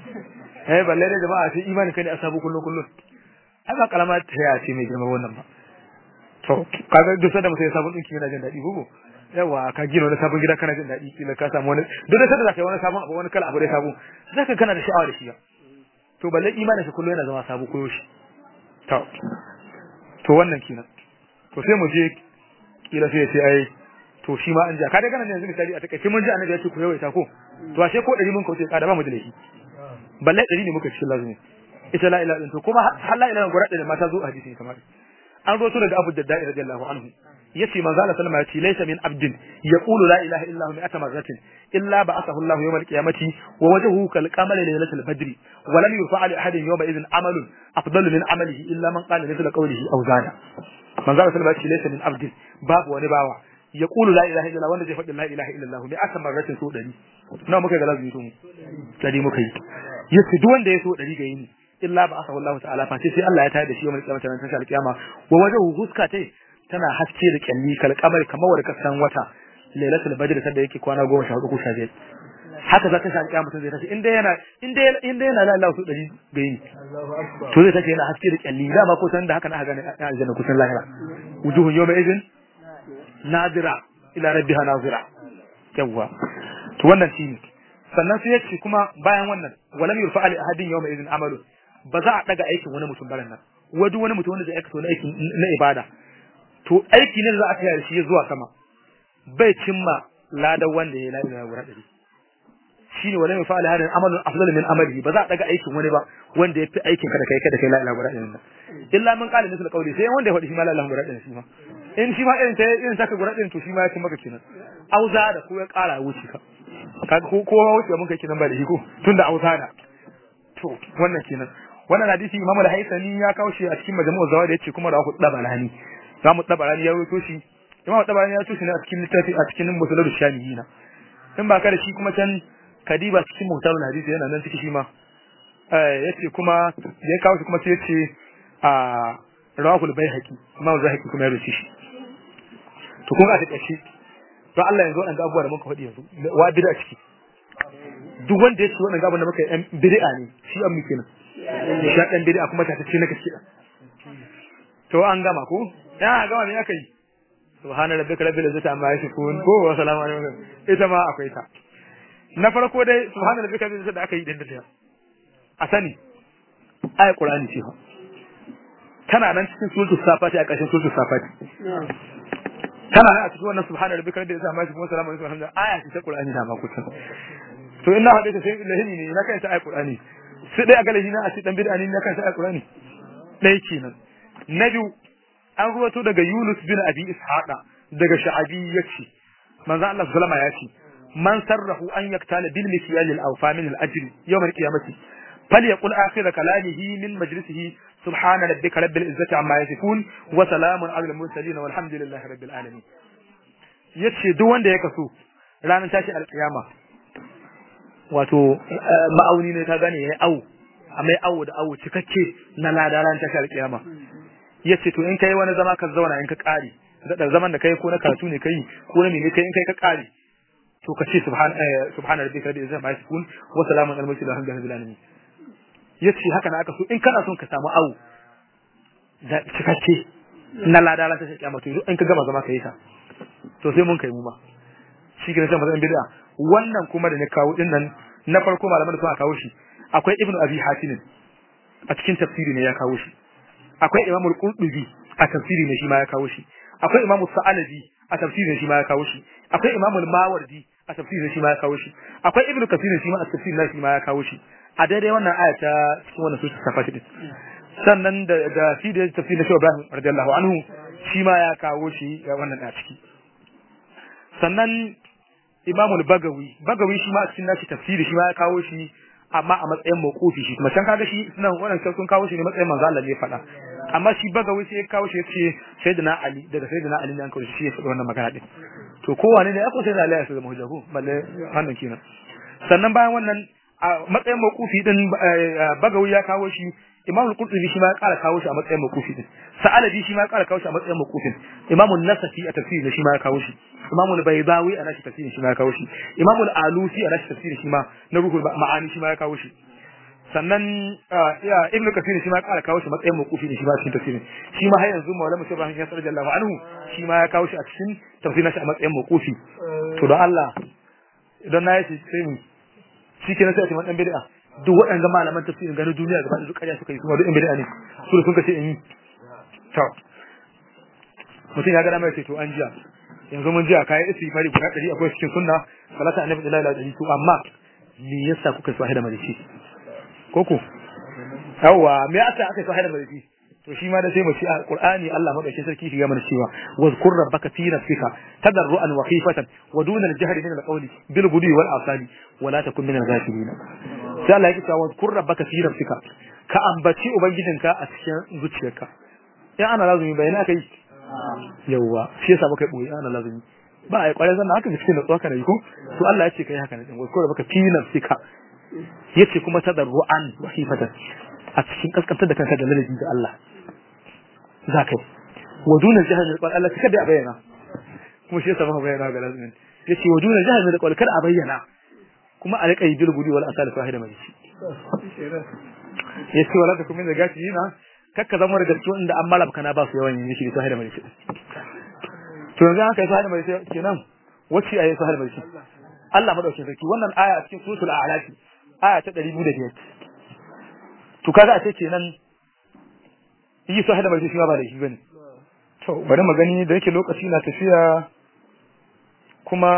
eh balle da jama'a sai imanin ka ne a sabo kullun kullun ai ba kalama ta ya ce mai girma wannan ba to kaga duk sanda mutum ya sabon dinki yana jin daɗi gogo yawa ka gina wani sabon gida kana jin daɗi kila ka samu wani duk da sanda zaka yi wani sabon abu wani kala abu da sabo zaka kana da sha'awa da shi to balle imanin shi kullun yana zama sabo koyo shi to to wannan kenan to sai mu je kila sai ya ce ai to shi ma an ja kada kana yanzu misali a takaice mun ji annabi ya ce ku yawaita ko to ashe ko dari mun kauce kada ba mu da laifi balle dari ne muka cikin lazumi ita la ilaha illallah to kuma har la ilaha gura da mata zo a hadisi kamar an roto daga Abu Darda radiyallahu anhu yace manzo Allah sallama yace laysa min abdin yaqulu la ilaha illa hu mi'ata marratin illa ba'athahu Allah yawm al-qiyamati wa wajhuhu kal qamari laylatil badri wa lam yurfa' li ahadin yawma idhin amalun afdalu min amalihi illa man qala mithla qawlihi aw zada manzo Allah sallama yace laysa min abdin babu wani bawa yaqulu la ilaha illa wanda zai faɗi la ilaha illa Allah mi'ata marratin so dari nawa muka ga lazumi to mu dari muka yi yace duk wanda ya so dari ga yini illa ba asahu Allah ta'ala fa sai Allah ya tayar da shi yawmal qiyamah ran tashi alqiyama wa wajhu huska tai tana haske da kyalli kal kamar kamar wanda kasan wata lailatul badr sanda yake kwana 14 ko 15 haka za ta shi alqiyama mutum zai tashi inda yana inda inda yana la Allah su dari gayi to zai tashi yana haske da kyalli dama ko san da haka na haka ne aljanna kusan lahira wujuhun yawma idhin nadira ila rabbiha nazira yawwa to wannan shine sannan sai yace kuma bayan wannan walam yurfa ali ahadin yawma idhin amalu ba za a daga aikin wani mutum baran nan wadu wani mutum wanda zai aikata wani aikin na ibada to aiki ne za a kai shi zuwa sama bai cimma ladan wanda ya ladan ya gura dari shine wala mai fa'ala hadin amalun afdal min amali ba za a daga aikin wani ba wanda ya fi aikin ka da kai kada kai la ilaha illa Allah illa man qala misal qawli sai wanda ya faɗi shi ma la ilaha illa shi ma in shi ma irin ta irin taka gura din to shi ma ya cin maka kenan auza da ko ya ƙara wuce ka kaga ko kowa wuce mun kai kenan ba da shi ko tunda auza da to wannan kenan wannan hadisi Imam al-Haythami ya kawo shi a cikin majmu'u zawad yace kuma rawahu dabalani zamu dabalani ya rawaito shi Imam dabalani ya rawaito shi ne a cikin littafi a cikin musnad shamiyina in ba ka da shi kuma can kadiba cikin muhtarul hadisi yana nan cikin shi ma eh yace kuma ya kawo shi kuma sai yace a rawahu al-Baihaqi Imam al-Baihaqi kuma ya rawaito shi to kun ga ta kashi to Allah yanzu wannan abubuwa da muka faɗi yanzu wa bid'a ciki duk wanda ya ce wannan gaban da muka yi bid'a ne shi an muke nan shi dan bid'a kuma ta ce na gaske to an gama ko ya gama me aka yi subhana rabbika rabbil izzati amma yasifun ko wa salamu alaikum ita ma akwai ta na farko dai subhana rabbika rabbil izzati da aka yi din da a sani ayat qur'ani ce fa tana nan cikin suratul safati a ƙarshen suratul safati tana nan a cikin wannan subhana rabbika rabbil izzati amma yasifun wa salamu alaikum alhamdulillah aya ce ta qur'ani da ma kusan to ina haɗe ta sai lahimi ne na kai ta ayat qur'ani sai dai a ga lahimi a ce dan bid'a ne na kai ta ayat qur'ani dai kenan na biyu an ruwato daga Yunus bin Abi Ishaqa daga Sha'abi yace manzo Allah sallama ya ce man sarrahu an yaktala bil mikyal al awfa min al ajr yawm al qiyamati falyaqul akhir kalamihi min majlisihi subhana rabbika rabbil izzati amma yasifun wa salamun ala al mursalin walhamdulillahi rabbil alamin yace duk wanda ya kaso ranar tashi alkiyama wato ma'auni ne ka gane yayi awu a mai awu da awu cikakke na lada ran tashi alkiyama yace to in kai wani zama ka zauna in ka kare da zaman da kai ko na karatu ne kai ko na mene kai in kai ka kare to ka ce subhan subhana rabbika rabbil izzati amma yasifun wa salamun alal mursalin alhamdulillahi rabbil alamin yace haka na aka so in kana son ka samu awu da cikakke na lada ran tashi alkiyama to in ka gama zama kai sa to sai mun kai mu ma shi ke sai mazan bid'a wannan kuma da na kawo din nan na farko malaman da suka kawo shi akwai ibnu abi hatim a cikin tafsiri ne ya kawo shi akwai imamu al-qurtubi a tafsiri ne shi ma ya kawo shi akwai imamu sa'alabi a tafsiri ne shi ma ya kawo shi akwai imamu al-mawardi a tafsiri ne shi ma ya kawo shi akwai ibnu kasir shi ma a tafsiri ne shi ma ya kawo shi a daidai wannan aya ta cikin wannan sura safati din sannan da da fi da tafsir na Shehu Ibrahim radiyallahu anhu shi ma ya kawo shi wannan a ciki sannan Imamul Bagawi Bagawi shi ma a cikin nashi tafsiri shi ma ya kawo shi amma a matsayin mawqufi shi kuma can kaga shi nan wannan sun kawo shi ne matsayin manzo Allah ne faɗa amma shi Bagawi sai ya kawo shi yace Sayyidina Ali daga Sayyidina Ali ne an kawo shi ya faɗi wannan magana din to kowane ne ya ko Sayyidina Ali ya zama hujja ko balle wannan kenan sannan bayan wannan a matsayin mawqufi din Bagawi ya kawo shi Imam al-Qurtubi shi ma ya ƙara kawo shi a matsayin mawqufi din Sa'alabi shi ma ya ƙara kawo shi a matsayin mawqufin Imam an-Nasafi a tafsirin shi ma ya kawo shi Imam al-Baydawi a nashi tafsirin shi ma ya kawo shi Imam al-Alusi a nashi tafsirin shi ma na ruhul ma'ani shi ma ya kawo shi sannan Ibn Kathir shi ma ya ƙara kawo shi matsayin mawqufi ne shi ma cikin tafsirin shi ma har yanzu Maulana Musa Ibrahim Yasir radiyallahu anhu shi ma ya kawo shi a cikin tafsirin shi a matsayin mawqufi to don Allah idan na yi shi sai mu shi kenan sai a ce man dan bid'a duk waɗanda malaman tafsirin ganin duniya gaba da duk ƙarya suka yi kuma duk in bid'a ne su da sun kace in yi to mutum ya ga dama ya ce to an jiya yanzu mun jiya kayan isi fari guda ɗari akwai cikin sunna salata annabi da lalata ɗari to amma me yasa kuka so haida marici koko yawwa me yasa aka so haida marici to shi ma da sai mu ci a Qur'ani Allah madaukakin sarki shiga mana cewa wazkur rabbaka fi nafsika tadarruan wa khifatan wa duna al-jahri min al-qawli bil ghudwi wal asali wa la takun min al-ghafilin sai Allah yake cewa wazkur rabbaka fi nafsika ka ambaci ubangijinka a cikin zuciyarka in ana lazumi bayana kai yawa shi yasa baka boye ana lazumi ba ai kwarai zan haka cikin da tsaka ne ko to Allah ya ce kai haka ne wazkur rabbaka fi nafsika yace kuma tadarruan wa khifatan a cikin kaskantar da kanka da lalabi da Allah za ka yi wa duna jihar da kwal Allah kada a bayyana kuma shi yasa ba bayyana ga lazimin yace wa duna jihar da kwal kada a bayyana kuma a rika yi bil gudi wal asal fahida mai shi yace wala ta kuma da gashi yana kakka zama da gaskiya inda an malab kana ba su yawan yin shi fahida mai shi to yanzu haka fahida mai shi kenan wacce ayi fahida mai shi Allah madaukakin sarki wannan aya a cikin suratul a'laf aya ta 205 to kaga a ce kenan yi su hada mai shi ba da shi bane to bari mu gani da yake lokaci na tafiya kuma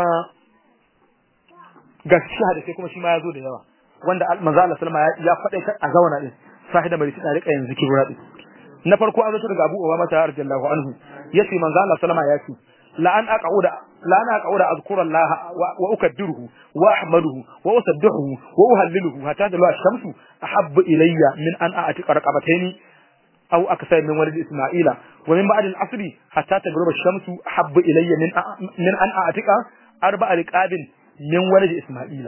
gaskiya da sai kuma shi ma ya zo da yawa wanda manzo Allah sallama ya faɗa a zauna din sahida mai tsari rika yanzu kibra din na farko an zo daga Abu Umama ta radiyallahu anhu yace manzo Allah sallama ya ce la an aqauda la an aqauda azkura Allah wa ukaddiruhu wa ahmaduhu wa usabbihuhu wa uhalliluhu hatta da ash-shamsu ahabbu ilayya min an a'tiqa raqabataini أو أكثر من ولد إسماعيل ومن بعد العصر حتى تغرب الشمس أحب إلي من من أن أعتق أربع رقاب من ولد إسماعيل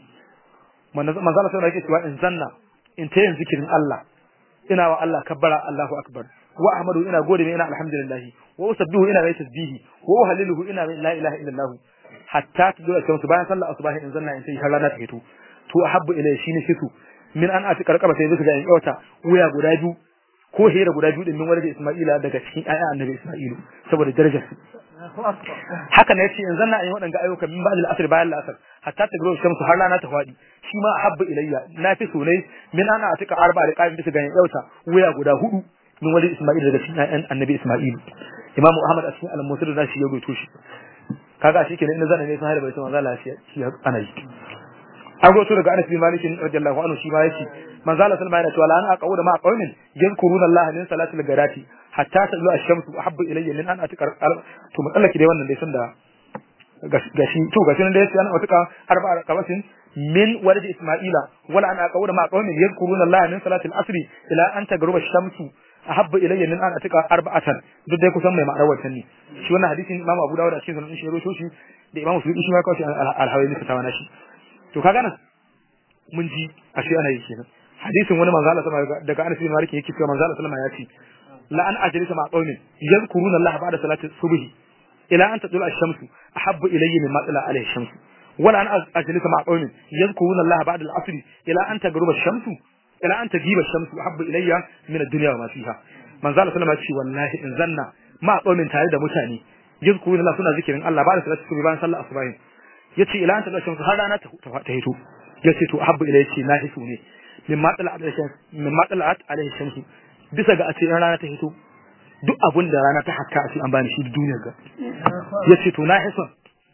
من زال سنة يكي سواء إن زنا إن تين ذكر الله إنا والله كبر الله أكبر وأحمده إنا قولي إنا الحمد لله وأسبه إنا غير تسبيه وأهلله إنا لا إله إلا الله حتى تدور الشمس بيان صلى أصباه إن زنا إن تيه هلانا تهتو تو أحب إلي شيني شتو من أن أعتق رقبة يزيك إن أوتا ويا قداجو ko hera guda biyu din min wani Isma'ila daga cikin ayyan annabi Isma'ilu saboda darajar su haka ne yace yanzu na yi wadanga ayyuka min ba'd al-asr bayan al-asr hatta ta gro shamsu har rana ta fadi shi ma habbu ilayya na fi so ne min ana atika arba da qaim bisa ganin yauta wuya guda hudu min wani Isma'il daga cikin ayyan annabi Isma'ilu Imam Ahmad a cikin al-Musnad da shi ya goto shi kaga shi kenan in zan ne sun hada bai manzo Allah shi ana yi an goto daga Anas bin Malik radiyallahu anhu shi ma yace manzo Allah sallallahu alaihi wasallam an aqawu da ma qaumin yadhkuruna Allah min salatil gadati hatta tadlu ash-shamsu ahabbu ilayya min an atika to matsallaki dai wannan dai sun da gashi to gashi nan dai sai an atika arba'a qabatin min walad isma'ila wala an aqawu da ma qaumin yadhkuruna Allah min salatil asri ila an tagruba ash-shamsu ahabbu ilayya min an atika arba'atan duk dai kusan mai ma'anar wancan ne shi wannan hadisin Imam Abu Dawud a cikin sunan shi rawaito shi da Imam Muslim shi ma kawo shi al-Hawaii ne ta shi to kaga nan mun ji ashe ana yi kenan hadisin wani manzo Allah sama daga Anas bin Malik yake cewa manzo Allah sallama ya ce la an ajlisa ma qaumin yadhkuruna Allah ba'da salati subhi ila an tadula ash-shamsu ahabbu ilayya mimma tala alayhi ash-shamsu wala an ajlisa ma qaumin yadhkuruna Allah ba'da al-'asr ila an tagruba ash-shamsu ila an tajiba ash-shamsu ahabbu ilayya min ad-dunya wa ma fiha manzo Allah sallama ya ce wallahi in zanna ma qaumin tare da mutane yadhkuruna Allah suna zikirin Allah ba'da salati subhi bayan sallar asubahin yace ila an tadula ash-shamsu har rana ta hito yace to ahabbu ilayya ce na hisu ne min matsalat min matsalat alaihi shamsu bisa ga a ce rana ta hito duk abun da rana ta hakka a ce an bani shi duniyar ga yace to na hison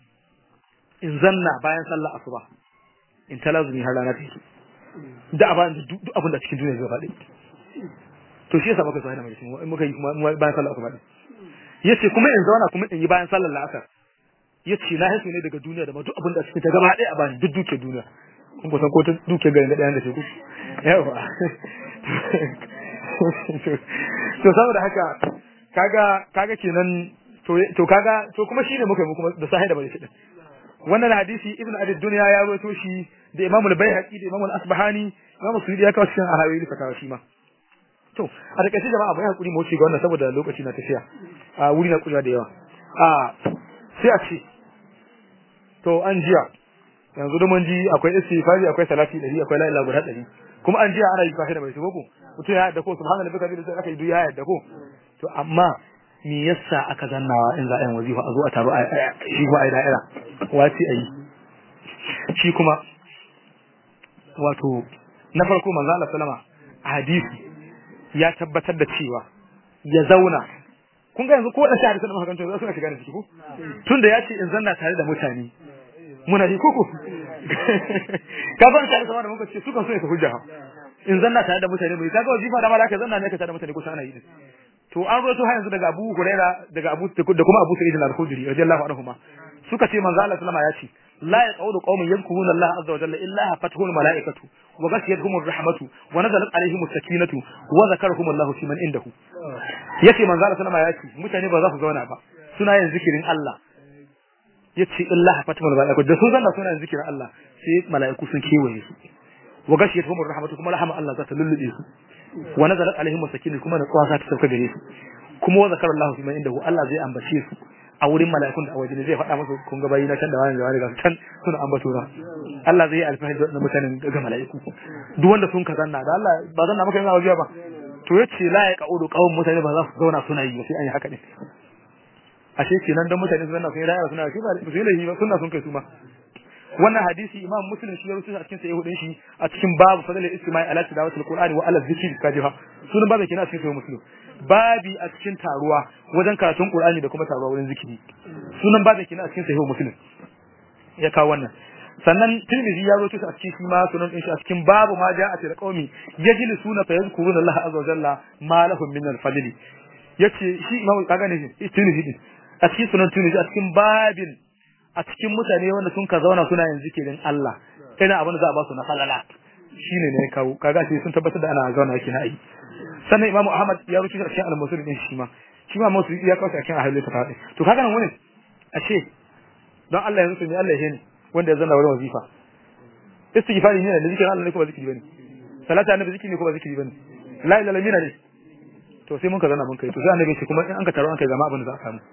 in zanna bayan sallar asuba in talazumi har rana ta hito da aban duk abun da cikin duniyar gaba ɗaya to shi yasa muka so hada mai in muka yi kuma bayan sallar asuba din yace kuma in zauna kuma in yi bayan sallar la'asar yace na hisu ne daga duniya da ma duk abin da suke ta gaba ɗaya a bani duk duke duniya kun kusan ko ta duke garin da ɗayan da shi ku yawa to saboda haka kaga kaga kenan to to kaga to kuma shine muka yi kuma da sahih da bai shi wannan hadisi ibn abi dunya ya rawaito shi da imam al-baihaqi da imam al-asbahani imam suyudi ya kawo cikin arawi da kawo shi ma to a takaice jama'a bai hakuri mu wuce ga wannan saboda lokaci na tafiya a wuri na kurewa da yawa a sai a ce to an jiya yanzu da mun ji akwai istighfari akwai salati dari akwai la ilaha guda dari kuma an jiya ana yi fashi da mai shigo ko mutum ya yadda ko subhanallahi bika bi sai aka yi ya yadda ko to amma me yasa aka zannawa in za a yi wazifa a zo a taro a shi kuma a yi da'ira wace a yi shi kuma wato na farko manzo Allah sallama a hadisi ya tabbatar da cewa ya zauna kun ga yanzu ko da shahada sanin mahakanto za su na shiga da ciki ko tunda ya ce in zanna tare da mutane muna ji koko ka ban shahada sama da muka ce su kan so ne su hujja in zanna tare da mutane mai kaga wazifa da malaka zanna ne ka tare da mutane ko ana yi to an roto har yanzu daga Abu Huraira daga Abu da kuma Abu Sa'id al-Khudri radiyallahu anhuma suka ce manzo Allah sallama ya ce la yaqulu qaumun yadhkuruna Allah azza wa jalla illa hafatuhum malaikatu wa ghashiyatuhum ar-rahmatu wa nazalat alaihim as-sakinatu wa zakarahum Allah fi man indahu yace manzo Allah sallama ya ce mutane ba za su zauna ba suna yin zikirin Allah yace illa hafatuhum malaikatu da sun zanna suna yin zikirin Allah sai malaiku sun kewaye su wa ghashiyatuhum ar-rahmatu kuma rahama Allah za ta lullube su wa nazalat alaihim as-sakinatu kuma natsuwa za ta sauka gare su kuma wa zakarallahu fi man indahu Allah zai ambace su a wurin mala'ikun da a waje zai faɗa musu kun ga bayi na can da wani da wani ga can suna ambato na Allah zai yi alfahari da mutanen ga mala'iku duk wanda sun ka zanna da Allah ba zanna maka yana wajiya ba to yace la ya qaudu qawm mutane ba za su zauna suna yi sai an yi haka ne ashe kenan dan mutane su zanna sun yi rayuwa suna shi ba su yi laifi ba sunna sun kai su ma wannan hadisi imam muslim shi ya rubuta a cikin sahih din shi a cikin babu fadlul istima'i ala tilawatil qur'ani wa ala zikri kajiha sunan babu kenan a cikin sahih muslim babi a cikin taruwa wajen karatun qur'ani da kuma taruwa wurin zikiri sunan babu kenan a cikin sahih muslim ya kawo wannan sannan tirmidhi ya rubuta a cikin shi ma sunan din shi a cikin babu ma ja'a til qaumi yajlisuna fa yadhkuruna Allah azza wa jalla ma lahum min al-fadli yace shi imam kaga ne shi tirmidhi din a cikin sunan tirmidhi a cikin babin a cikin mutane wanda sun ka zauna suna yin zikirin Allah ina abin da za a ba su na falala shine ne kawo kaga shi sun tabbatar da ana zauna yake na yi sannan Imam Ahmad ya rubuta cikin al-Musul din shi ma shi ma Musul ya kawo cikin ahlul kitab to kaga nan wani ashe don Allah ya rubuta Allah ya ne wanda ya zanna wurin wazifa istighfari ne da zikirin Allah ne ko ba zikiri bane salatu annabi zikiri ne ko ba zikiri bane la ilaha illa ne to sai mun ka zanna mun kai to sai annabi shi kuma in an ka taro an kai zama abin da za a samu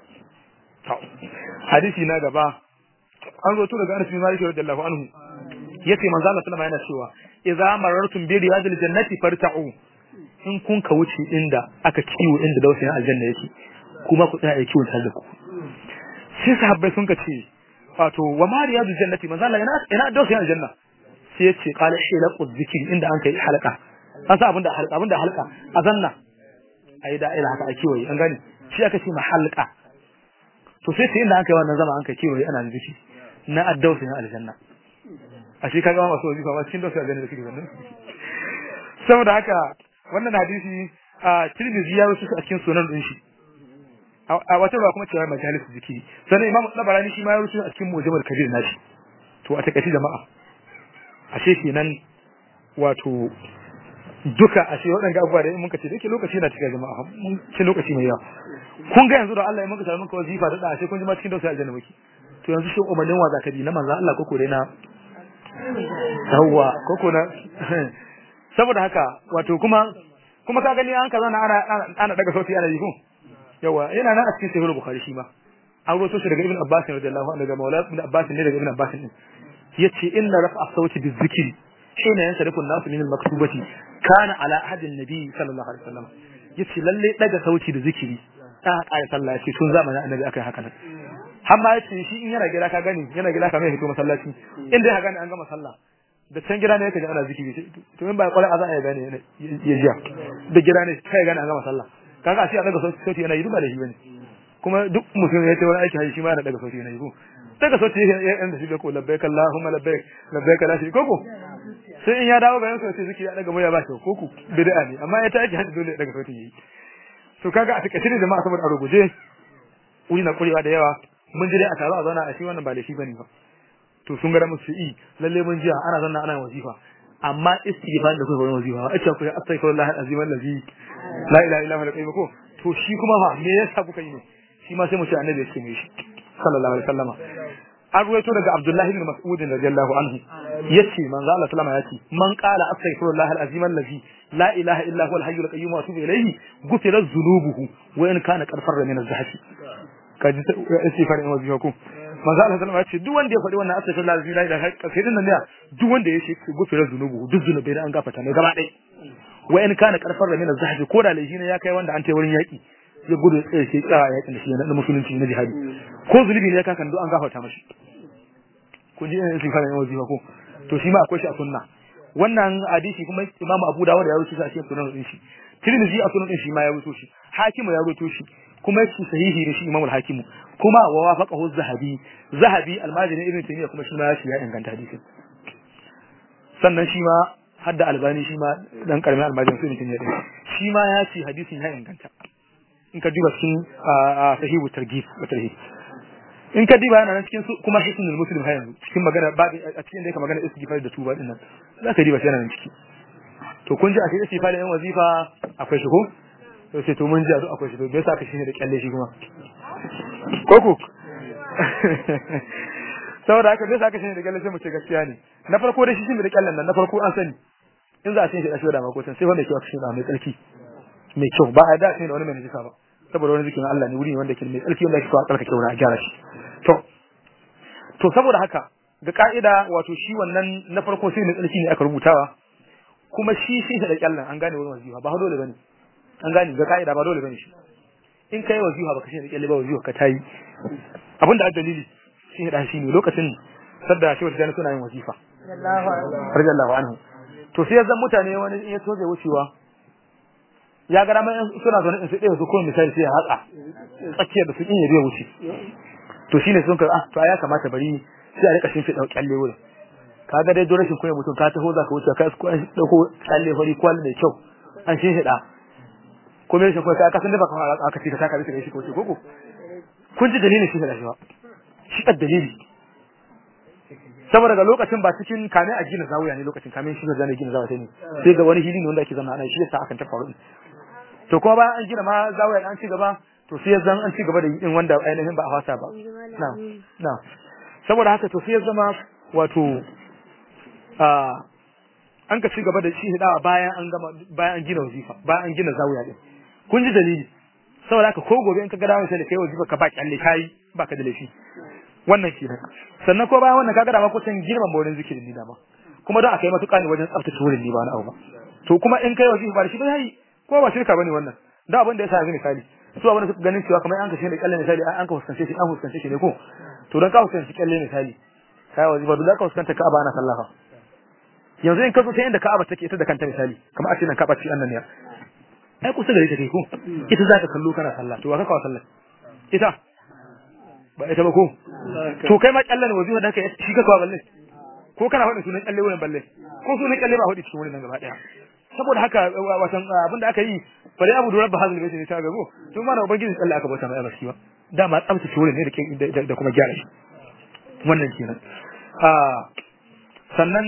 hadisi na gaba an zo to daga Anas bin Malik radiyallahu anhu yace manzo Allah sallama yana cewa idza marartum bi riyadil jannati farta'u in kun ka wuce inda aka kiwo inda dausayin aljanna yake kuma ku tsaya kiwon tare da ku sai sahabbai sun ka ce wato wa ma riyadil jannati manzo Allah yana ina dausayin aljanna sai yace qala hilaqu dhikri inda an kai halaka an sa abinda halaka abinda halaka azanna ayi da'ira haka a kiwaye an gane shi aka ce mahalqa to sai sai inda aka yi wannan zama an kai kiwaye ana zikiri na addausin aljanna a shi kaga masu wazifa ma cikin dausa aljanna da suke zanne saboda haka wannan hadisi a Tirmidhi ya rusu a cikin sunan din shi a wata ruwa kuma cewa majalis zikiri sannan Imam Tabarani shi ma ya rusu a cikin Mujammal Kabir nashi to a takaice jama'a ashe kenan wato duka ashe waɗanda abubuwa da mun ka ce dake lokaci na cika jama'a mun ci lokaci mai yawa kun ga yanzu da Allah ya muka samu muka wazifa da ashe kun ji ma cikin dausa aljanna muke to yanzu shi umarnin wa zaka bi na manzo Allah koko dai na yawwa koko na saboda haka wato kuma kuma ka gani an kaza na ana ana daga sauti ana yi ko yawa yana nan a cikin sahih bukhari shi ma an roto shi daga ibn abbas radiyallahu anhu daga maula ibn abbas ne daga ibn abbas din yace inna rafa sauti bizikri shine yan sarifun nasu min al-maktubati kana ala ahadin nabi sallallahu alaihi wasallam yace lalle daga sauti da zikiri ta ƙara sallah yace tun zamanin annabi akai haka nan har ma yace shi in yana gida ka gani yana gida ka mai hito masallaci in dai ka gani an gama sallah da can gida ne yake ji ana zikiri to in ba kwarai azan ya gane ya jiya da gida ne kai gani an gama sallah kaga a ce a daga sauti yana yi duba da shi bane kuma duk mutum ya ce wani aiki shi ma yana daga sauti yana yi ko daga sauti ya yan da shi ko labbaik allahumma labbaik labbaik la shi ko ko sai in ya dawo garin sa sai zikiri ya daga murya ba shi ko ku bid'a ne amma ya ta aiki hadi dole ya daga sautin yi to kaga a takaice da jama'a saboda a ruguje wuri na kurewa da yawa mun ji dai a taro a zauna a shi wannan ba laifi bane ba to sun ga musu yi lalle mun ji ana zanna ana wazifa amma istighfar da kai wurin wazifa a ce ku astaghfirullah alazim allazi la ilaha illa huwa al ko to shi kuma fa me yasa kuka yi ne shi ma sai mu ce annabi ya ce mai shi sallallahu alaihi wasallama an ruwaito daga Abdullahi ibn Mas'ud radiyallahu anhu yace manzo Allah sallama yace man qala astaghfirullah alazim allazi la ilaha illa huwa alhayyul qayyum wa atubu ilayhi ghufira dhunubuhu wa in kana qad farra min az-zahfi kaji istighfar in wazifa ko manzo Allah sallama yace duk wanda ya faɗi wannan astaghfirullah alazim la ilaha illa sai dinnan ne duk wanda ya ce ghufira dhunubuhu duk zunubai da an gafarta mai gaba ɗaya wa in kana qad farra min az-zahfi ko da laifi ne ya kai wanda an tai wurin yaki ya gudu tsaye sai tsaya yakin da shi na musulunci na jihadi ko zulubi ne ya kakan duk an gafarta mashi kun ji yin sifarin yawan wazifa ko to shi ma akwai shi a sunna wannan hadisi kuma imam abu dawud ya rubuta shi a cikin sunan din shi tirmidhi a sunan din shi ma ya rubuto shi hakimu ya rubuto shi kuma shi sahihi ne shi imam al-hakimu kuma wa wafaqahu zahabi zahabi almajini ibn taymiya kuma shi ma shi ya inganta hadisin sannan shi ma hadda albani shi ma dan karamin almajin ibn taymiya din shi ma ya ce hadisin ya inganta in ka duba cikin sahihu targhib wa tarhib in ka diba yana nan cikin kuma hisnul muslim har yanzu cikin magana ba a cikin da yake magana istighfar da tuba din nan za ka diba shi yana nan ciki to kun ji a cikin istighfar da yan wazifa akwai shi ko to sai to mun ji a akwai shi to bai sa ka shi da kyalle shi kuma ko ku saboda haka bai sa ka shi da kyalle sai mu ce gaskiya ne na farko da shi shi da kyallen nan na farko an sani in za a shi da shi da makotan sai wanda ke wa shi da mai tsarki mai kyau ba a da shi da wani mai najisa ba saboda wani zikirin Allah ne wuri ne wanda ke mai tsarki wanda ake so a tsarkake wurin a gyara shi to to saboda haka ga ka'ida wato shi wannan na farko sai mai tsarki ne aka rubutawa kuma shi shi da kyallan an gane wurin wazifa ba dole bane an gane ga ka'ida ba dole bane shi in kai wazifa baka shi da kyalle ba wazifa ka tayi abinda a dalili shi da shi ne lokacin sadda shi wata suna yin wazifa radiyallahu anhu to sai yanzu mutane wani in ya toje wucewa ya ga mai suna zaune in su ɗaya su kuma misali sai ya hatsa tsakiyar da su in ya biya wuce to shine sun ka ah to ya kamata bari sai a rika shin fida kyalle wurin ka ga dai dole shin koyi mutum ka taho zaka wuce ka ko an dauko kyalle fari kwal mai kyau an shin fida ko me shi ko ka san da baka aka ci ka ka bisa shi ko ko ko kun ji dalilin shi da shi ba shi da dalili saboda ga lokacin ba cikin kame a gina zawuya ne lokacin kame shi da gina zawuya ne sai ga wani hili ne wanda ake zama ana shi yasa akan ta faru to kuma bayan an gina ma zawuya an ci gaba to sai zan an ci gaba da yin wanda ainihin ba a fasa ba na na saboda haka to sai zama wato a an ka ci gaba da shi hidawa bayan an gama bayan an gina wazifa bayan an gina zawuya din kun ji dalili saboda haka ko gobe in ka ga dawo sai da kai wazifa ka ba kyalle kai baka da laifi wannan kenan sannan ko bayan wannan kaga da ma kusan girman wurin zikirin ni dama kuma don akai matuƙa ne wajen tsaftace wurin ni ba wani abu ba to kuma in kai wajibi ba shi ba yayi ko ba shirka bane wannan da abin da yasa ga misali su abin da suka ganin cewa kamar an kashe da kalle misali an ka fuskance shi an fuskance shi ne ko to dan ka fuskance kalle misali kai wajibi ba dole ka fuskanta Ka'aba ana sallafa yanzu in ka zo ta inda Ka'aba take ita da kanta misali kamar a ce nan Ka'aba ce annan ne ai kusa gare ta kai ko ita zaka kallo kana sallah to wa ka kawo sallah ita ba ita ba ko to kai ma kallan wazifa da kai shi ka kawo balle ko kana faɗin sunan kalle wurin balle ko sunan kalle ba faɗi cikin wurin nan gaba daya saboda haka watan abin da aka yi bare abu da rabba hazal baiti ne ta gabo to ma na ubangiji kalle aka bauta mai albarki ba dama tsabtace wurin ne da da kuma gyara shi wannan kenan a sannan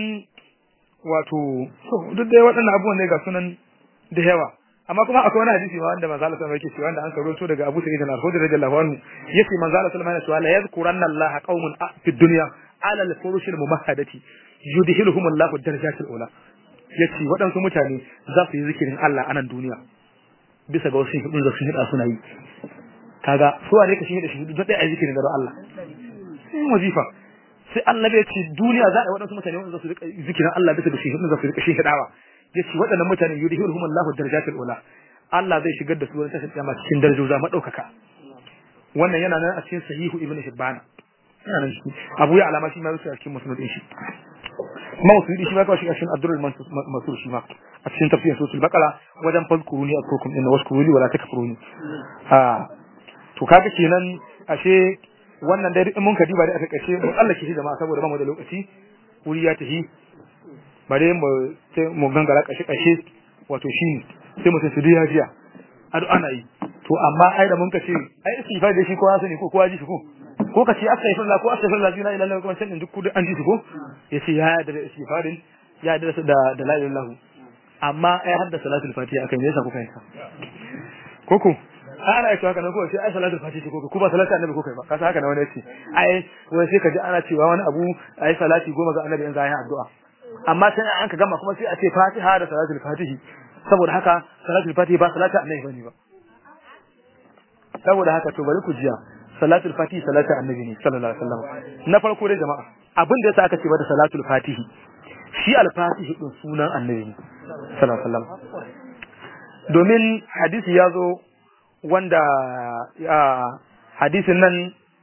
wato duk dai waɗannan abubuwan ne ga sunan da yawa amma kuma akwai wani hadisi ma wanda manzo Allah sallallahu alaihi wasallam yake cewa wanda an karoto daga Abu Sa'id al-Khudri radiyallahu anhu yace manzo Allah sallallahu alaihi wasallam la yadhkuranna Allah qaumun fi dunya ala al-furush al-mumahhadati yudhiluhum Allah ad-darajat al-ula yace waɗansu mutane za su yi zikirin Allah a nan duniya bisa ga wasu hidin da su hida suna yi kaga su ne ka shi hida shi hida dai a zikirin da Allah sai wazifa sai Allah ya ce duniya za a yi waɗansu mutane wanda za su rika zikirin Allah bisa ga shi hidin za su rika shi hidawa yace waɗannan mutane yudhiruhum Allahu darajatul ula Allah zai shigar da su wani tashin kiyama cikin darajoji madaukaka wannan yana nan a cikin sahihu ibnu hibban yana nan shi Abu ya alama shi ma yake a cikin musnad din shi kuma musnad shi ma kawai shi a cikin Abdurrahman Mansur shi ma a cikin tafsirin suratul baqara wajen fazkuruni akukum inna washkuruni wala takfuruni ah to kaga kenan ashe wannan dai in mun ka diba dai aka kace mu Allah shi jama'a saboda ba mu da lokaci wuri ya tafi bare mu sai mu gangara kashe kashe wato shine sai mutum su ya jiya ado ana yi to amma ai da mun kace ai istighfar da shi kowa sani ko kowa ji shi ko ko kace astaghfirullah ko astaghfirullah la ilaha illallah kuma sai duk kudin an ji shi ko yace ya yarda da istighfarin ya yarda da da la ilaha illallah amma ai har da salatul fatiha akan yasa kuka yi koko ana yi haka nan ko sai ai salatul fatiha ko ko ba salatul annabi ko kai ba kasa haka na wani yace ai wai sai ka ji ana cewa wani abu ai salati goma ga annabi in za a yi addu'a amma sai an ka gama kuma sai a ce fatiha da salatul fatihi saboda haka salatul fatihi ba salatul annabi bane ba saboda haka to bari ku jiya salatul fatihi salatul annabi ne sallallahu alaihi wasallam na farko dai jama'a abin da yasa aka ce ba da salatul fatihi shi al-fatihi din sunan annabi ne sallallahu alaihi wasallam domin hadisi ya zo wanda hadisin nan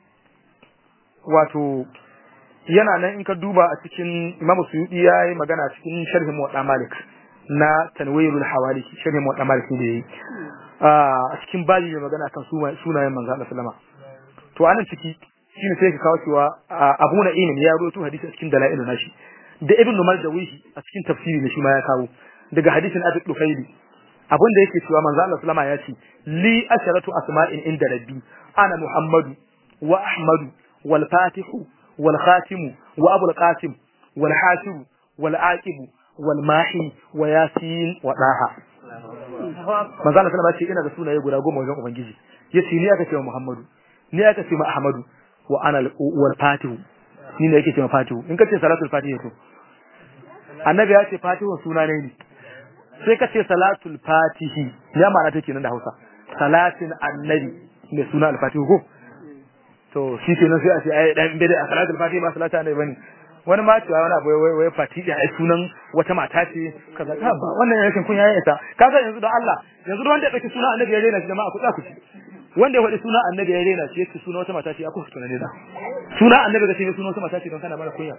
wato yana nan in ka duba a cikin Imam Suyuti ya yi magana cikin sharhin Muwatta Malik na Tanwirul Hawali sharhin Muwatta Malik da yayi a cikin baji mai magana kan sunayen manzo Allah sallama to anan ciki shine sai ka kawo cewa Abu Na'im ya rawaito hadisi a cikin Dalailun nashi da Ibn Umar da Wihi a cikin tafsiri ne shi ma ya kawo daga hadisin Abi Dufaili abin da yake cewa manzo Allah sallama ya ce li asharatu asma'in inda rabbi ana Muhammadu wa Ahmadu wal Fatihu wal Khatimu wa Abul Qasim wal Hasibu wal Aqibu wal Mahi wa Yasin wa Daha manzo Allah sallama ya ce ina da sunaye guda goma wajen ubangiji yace ni aka ce Muhammadu ni aka ce ma Ahmadu wa ana wal Fatihu ni ne yake ce ma Fatihu in ka ce salatul Fatiha to annabi ya ce Fatihu suna ne ne sai ka ce salatul fatihi ya ma'ana take nan da Hausa salatin annabi ne suna al-fatihu ko to shi ke nan sai a ce ai dan bid'a a salatul fatihi ba salatin annabi bane wani ma cewa wani abu wai wai fatihi ai sunan wata mata ce kaza ka ba wannan rashin kun yayi ita kaga yanzu da Allah yanzu wanda ya dauki sunan annabi ya rena shi jama'a ku tsaya ku ci wanda ya faɗi sunan annabi ya rena shi yake sunan wata mata ce aku sunan ne da sunan annabi ga ce sunan wata mata ce don kana mara kunya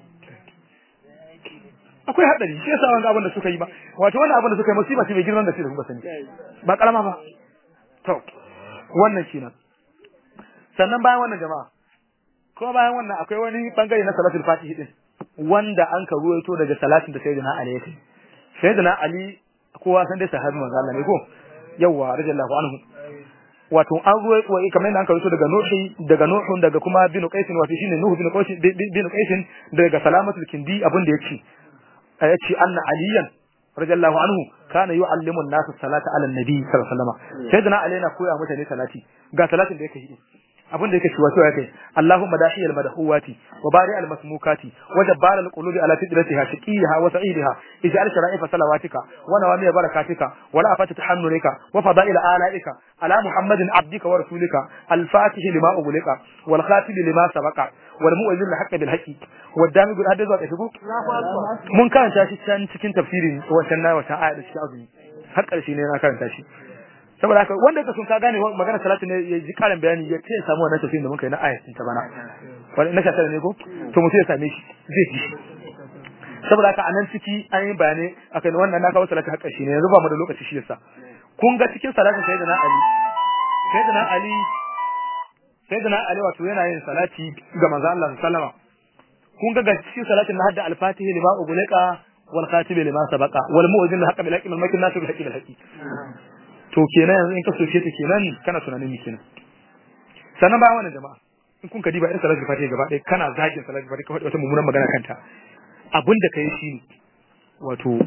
akwai hadari shi yasa wanga abin da suka yi ba wato wannan abin da suka yi musiba ce mai girman da shi da kuma sani ba karama ba to wannan kenan sannan bayan wannan jama'a kuma bayan wannan akwai wani bangare na salatul fatihi din wanda an ka ruwaito daga salatin da sayyidina ali yake sayyidina ali kowa san dai sahabi manzo Allah ne ko yawa radiyallahu anhu wato an ruwaito wai kamar yadda an kawo daga nuhi daga nuhun daga kuma bin qaisin wato shine nuhu bin qaisin bin qaisin daga salamatul kindi abin da yake yace anna aliyan radiyallahu anhu kana yu'allimu an-nas salata ala an-nabi sallallahu alaihi wasallam sayyidina ali yana koya mutane salati ga salatin da yake yi abin da yake shi wato yake Allahumma dahiyal madhuwati wa bari al masmukati wa jabbar al qulubi ala fitratiha shaqiha wa sa'idiha ij'al shara'ifa salawatika wa nawami barakatika wa la afata tahannurika wa fada'il alaika ala muhammadin abdika wa rasulika al fatih lima ubulika wal khatib lima sabaqa wal mu'izil haqqi bil haqqi wa dami bil hadith wa kasbu mun karanta shi can cikin tafsirin wancan na wata aya da shi azumi har karshe ne na karanta shi saboda haka wanda ka sun ka gane magana salatu ne ya ji karin bayani ya ce samu wannan tafsirin da muka yi na ayatin ta bana wani na shata ne ko to mutum ya same shi zai ji saboda haka anan ciki an yi bayanai akan wannan na kawo salatu haka shi ne yanzu ba mu da lokaci shi yasa kun ga cikin salatin sayyidina ali sayyidina ali sayyidina ali wato yana yin salati ga manzo Allah sallama kun ga cikin salatin na hadda al-fatihi lima ubulika wal khatibi lima sabaqa wal mu'zin haqqi bil haqqi wal makin nasu bil haqqi bil haqqi to kenan yanzu in ka soke ta kenan kana tunanin mi kenan sannan ba wannan jama'a in kun ka diba irin salatul fatiha gaba ɗaya kana zagin salatul fatiha ka faɗi wata mummunan magana kanta abin da kai shi wato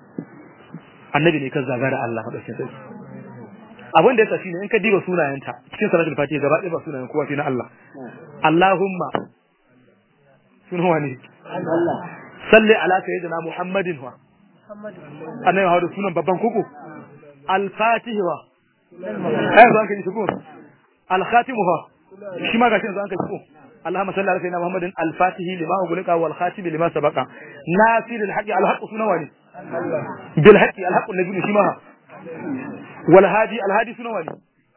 annabi ne ka zaga da Allah madaukakin sarki abin da yasa shine in ka diba sunayenta cikin salatul fatiha gaba ɗaya ba sunayen kowa sai na Allah Allahumma sunan wani salli ala sayyidina Muhammadin wa annabi hawo sunan babban koko al-fatih wa ai zo an kai shukur al-khatim wa shi ma gashi zo an kai shukur Allahumma salli ala sayyidina Muhammadin al-fatih lima ughliqa wal khatim lima sabaqa nasir al-haqi al-haqq sunan wani bil haqqi al-haqq alladhi shi ma wal hadi al-hadi sunan wani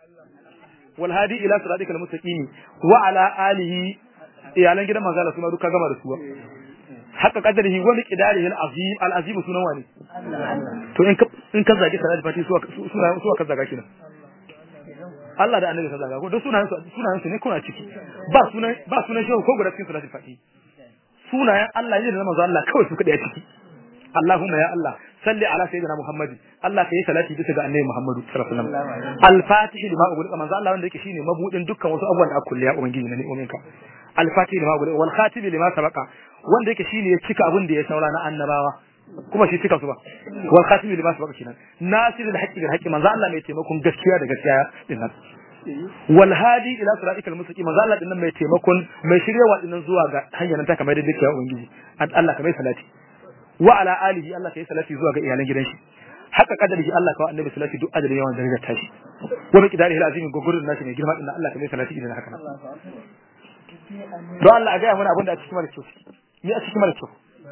wal hadi ila siratikal mustaqim wa ala alihi iyalan gidan manzo Allah suna duka gama da su haka kadarihi wani qidarihi al-azim al-azim sunan wani to in ka in ka zage salat fati suwa suwa suwa ka zaga kina Allah da annabi ka zaga ko duk sunayen su sunayen su ne kuna ciki ba sunan ba sunan shi ko guda cikin salat fati sunayen Allah ne da manzo Allah kawai su kada ya ciki Allahumma ya Allah salli ala sayyidina Muhammad Allah kai salati bisa ga annabi Muhammadu sallallahu alaihi wasallam al-fatih lima ubulika manzo Allah wanda yake shine mabudin dukkan wasu abubuwan da aka kulle ya ubangiji na ni'ominka al-fatih lima ubulika wal khatim lima sabaqa wanda yake shine ya cika abin da ya saura na annabawa kuma shi cika su ba wal khatim lima sabaqa kenan nasirul haqqi bil haqqi manzo Allah mai taimakon gaskiya da gaskiya din nan wal hadi ila siratikal mustaqim manzo Allah din nan mai taimakon mai shiryewa din nan zuwa ga hanyar ta kamar da dake ya ubangiji Allah kamar salati wa ala alihi Allah kai salati zuwa ga iyalan gidan shi haka kadarihi Allah kawai annabi salati duk adadin yawan darajar tashi wa bi qidarihi alazim gugurin nashi mai girma din Allah kai salati idan haka nan don Allah a ga mana abin da a cikin mara kyau ni a cikin mara kyau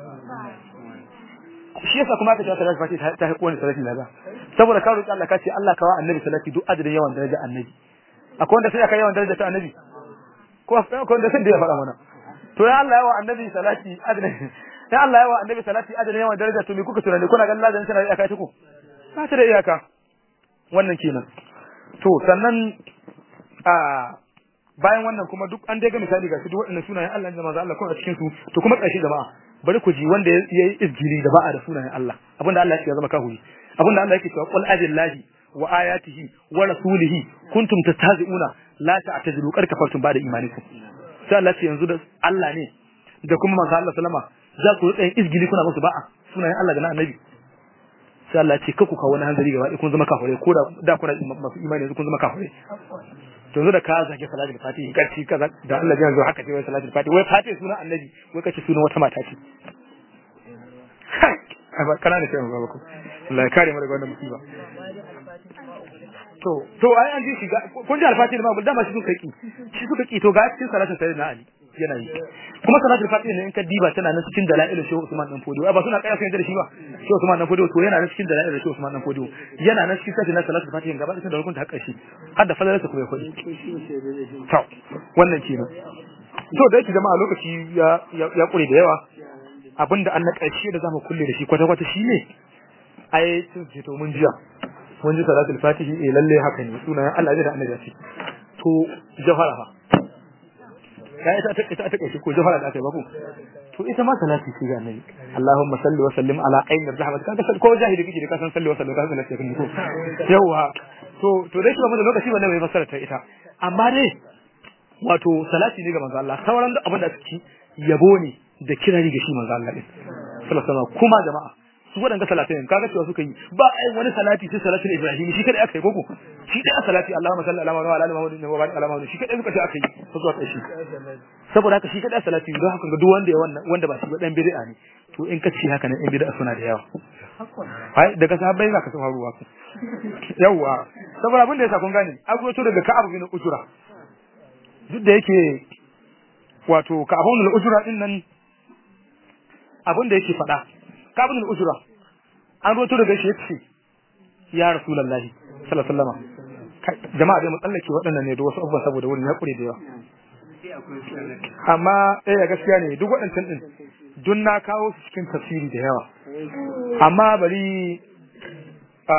shi yasa kuma aka ce salati fati ta haƙo wani salati laza saboda ka roki Allah ka ce Allah kawai annabi salati duk adadin yawan darajar annabi akwai wanda sai aka yawan darajar ta annabi ko akwai wanda sai da ya faɗa mana to ya Allah yawa annabi salati adadin sai Allah yawa annabi salati adadin yawan daraja to me kuka tunani kuna ganin ladan tana da iyaka ta ku ba ta da iyaka wannan kenan to sannan a bayan wannan kuma duk an dai ga misali ga su duk waɗannan sunayen Allah da manzo Allah kuma a cikin su to kuma ƙarshe jama'a bari ku ji wanda ya yi izgiri da ba'a da sunayen Allah abinda Allah ya zama kahuri abinda Allah yake cewa qul abillahi wa ayatihi wa rasulihi kuntum tastahzi'una la ta'tazilu qad kafartum ba'da imanikum sai Allah ce yanzu da Allah ne da kuma manzo Allah sallama za ku rutsa izgili kuna musu ba'a sunayen Allah da na annabi sai Allah ce kaku kawo wani hanzari gaba ɗaya kun zama kafirai ko da da kuna masu imani yanzu kun zama kafirai to yanzu da ka zage salatul fatihi karci kaza da Allah ya zo haka ce wai salatul fatihi wai fatihi sunan annabi wai kace sunan wata mata ce ai kana ne sai mu gaba ku Allah ya kare mu daga wannan musiba to to ai an ji shi kun ji alfatihi ma dama shi suka ki shi suka ki to ga cikin salatul sayyidina ali yana yi kuma salatul fatiha ne in ka diba tana nan cikin dalailin shehu Usman dan Fodiyo ba suna kaya sun da shi ba shehu Usman dan Fodiyo to yana nan cikin dalailin shehu Usman dan Fodiyo yana nan cikin sai na salatul fatiha gaba da hukunta hakka shi har da fadalarsa kuma ya kudi to wannan kenan to da yake jama'a lokaci ya ya kure da yawa abinda an na ƙarshe da zamu kulle da shi kwata kwata shine ai sun ce to mun jiya mun ji salatul fatihi eh lalle haka ne sunayen Allah da annabi ce to jawhara fa ya ita ta ita ta kace ko jawhara da aka yi ba ku to ita ma salati ce ga annabi Allahumma salli wa sallim ala ainir rahmat kaga sai ko jahili kike da kasan salli wa sallim kaga salati kan ko yawa to to dai kuma da lokaci wannan bai fassara ta ita amma dai wato salati ne ga manzo Allah sauran duk abin da suke yabo ne da kirari ga shi manzo Allah din sallallahu alaihi wasallam kuma jama'a su waɗanda salatin kaga cewa suka yi ba ai wani salati sai salatin Ibrahim shi kada aka yi koko shi da salati Allahumma salli ala Muhammad wa ala Muhammad wa barik ala Muhammad shi kada suka ce aka yi ko zuwa ƙarshe saboda haka shi kada salati don haka ga duk wanda ya wannan wanda ba shi ba dan bid'a ne to in ka ci haka nan in bid'a suna da yawa ai daga sahabbai za ka san ruwa yawa saboda abin da yasa kun gane an to daga Ka'ab bin Ujra duk da yake wato Ka'ab bin Ujra din nan abin da yake faɗa Ka'ab bin Ujra an roto daga shi yace ya Rasulullahi sallallahu alaihi wasallam jama'a dai mu tsallake waɗannan ne da wasu abubuwa saboda wurin ya kure da yawa amma eh gaskiya ne duk waɗancan din dun na kawo su cikin tafsiri da yawa amma bari a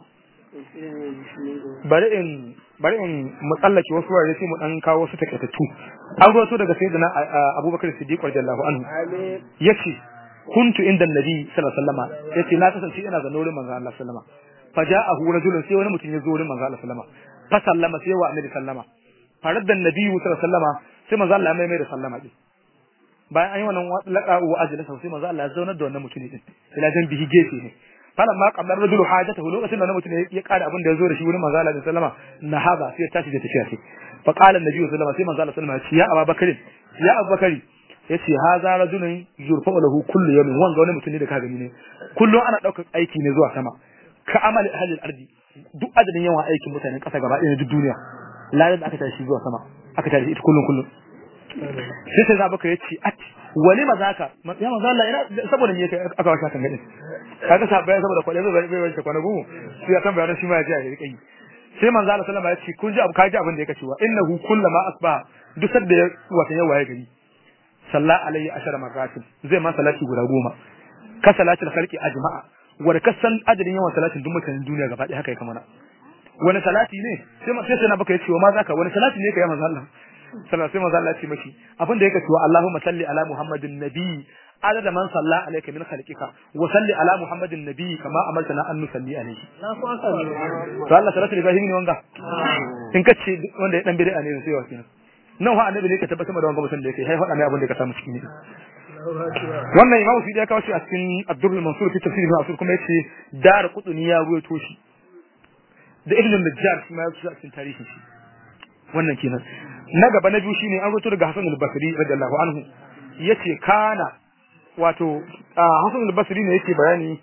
bari in bari in mu tsallake wasu wurare sai mu dan kawo su takaitattu an roto daga sayyidina Abubakar Siddiq radiyallahu anhu yace kuntu inda nabi sallallahu alaihi wasallam yace na kasance ina zaune wurin manzo Allah sallama faja'ahu rajulun sai wani mutum ya zo wurin manzo Allah sallama fa sallama sai wa annabi sallama faradda nabi sallallahu alaihi wasallam sai manzo Allah mai mai da sallama din bayan an yi wannan laqa wa ajlasa sai manzo Allah ya zauna da wannan mutum din ila jan bihi gefe ne falan ma qablar rajulu hajatahu lokacin da wannan mutum ya kada abin da ya zo da shi wurin manzo Allah sallama na haba sai ya tashi da tafiya sai fa qala annabi sallallahu alaihi wasallam sai manzo Allah sallama ya ce ya Abubakar ya Abubakar yace haza rajulun yurfa lahu kullu yawmin wanga wani mutum ne da ka gani ne kullum ana daukar aiki ne zuwa sama ka amali ahli al-ardi duk adadin yawan aikin mutanen kasa gaba ɗaya duk duniya ladan da aka tashi zuwa sama aka tashi ita kullum kullum sai sai zabaka yace at wani mazaka ya manzo Allah ina saboda me aka washa kan gadin kaga sabai saboda kwale zai bai wace kwana gugu sai ya tambaya shi ma ya ji a rika yi sai manzo Allah sallama ya ce kun ji abu kaji abin da yake cewa innahu kullama asbaha duk sadda ya wata yawa ya gari salla alayhi ashara marratin zai ma salati guda goma ka salatul khalqi ajma'a wanda ka san adadin yawan salatin duk mutanen duniya gaba ɗaya haka ya kamana wani salati ne sai sai sai na baka yace ma zaka wani salati ne kai manzo Allah sallallahu sai manzo Allah ya ce mashi abin da yake cewa Allahumma salli ala Muhammadin nabi adada man salla alayka min khalqika wa salli ala muhammadin nabi kama amartana an nusalli alayhi na ku aka ne to Allah salatu ibrahim ne wanga in kace wanda ya dan bid'a ne sai wa kenan nan wa annabi ne ka tabbatar da wanga mutum da yake hai faɗa mai abin da ka samu cikin ne wannan imam Sudi ya kawo shi a cikin Abdul Mansur fi tafsir ibn Asur kuma yace dar qutni ya ruwaito shi da ibn Najjar shi ma ya a cikin tarihin shi wannan kenan na gaba na biyu shine an ruwaito daga Hasan al-Basri radiyallahu anhu yace kana wato Hasan al-Basri ne yake bayani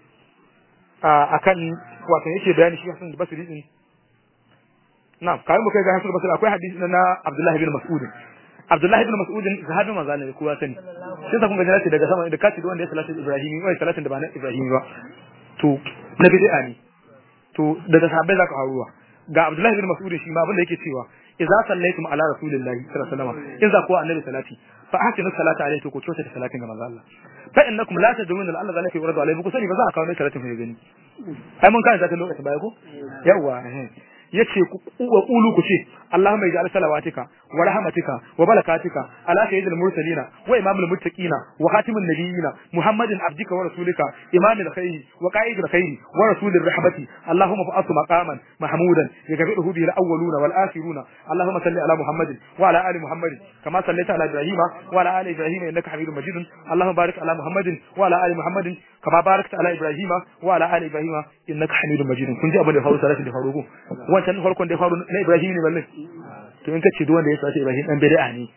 akan wato yake bayani shi Hasan al-Basri din na'am kai mu kai ga Hasan al-Basri akwai hadisi na Abdullah ibn Mas'ud Abdullahi ibn Mas'ud sahabi manzo ne kowa sani sai kun ga jannati daga sama da kace wanda ya salatu Ibrahim wai salatin da ba na Ibrahim ba to na bid'a ne to daga sahabbai zaka haruwa ga Abdullahi ibn Mas'ud shi ma abinda yake cewa idza sallaitum ala rasulillahi sallallahu alaihi wasallam in za ku annabi salati fa ahsinu salata alayhi to ku kyauta da salatin ga manzo Allah fa innakum la tadruna Allah zalika yuradu alayhi ku sani ba za a kawo ne salatin ku gani ai mun kana zaka lokacin baya ko yawa yace wa qulu ku ce Allahumma ij'al salawatika wa rahmatika wa barakatika ala sayyidil mursalina wa imamil muttaqina wa khatimin nabiyina Muhammadin abdika wa rasulika imamil khairi wa qa'idil khairi wa rasulir rahmati Allahumma fa'atu maqaman mahmudan yagbiruhu bihi al-awwaluna wal akhiruna Allahumma salli ala Muhammadin wa ala ali Muhammadin kama sallaita ala Ibrahima wa ala ali Ibrahima innaka Hamidum Majidun Allahumma barik ala Muhammadin wa ala ali Muhammadin kama barakta ala Ibrahima wa ala ali Ibrahima innaka Hamidum Majidun kun ji abin da faru salati da faru ko wancan farkon da ya faru na Ibrahim ne balle to in kace duk wanda ya sace Ibrahim dan bid'a ne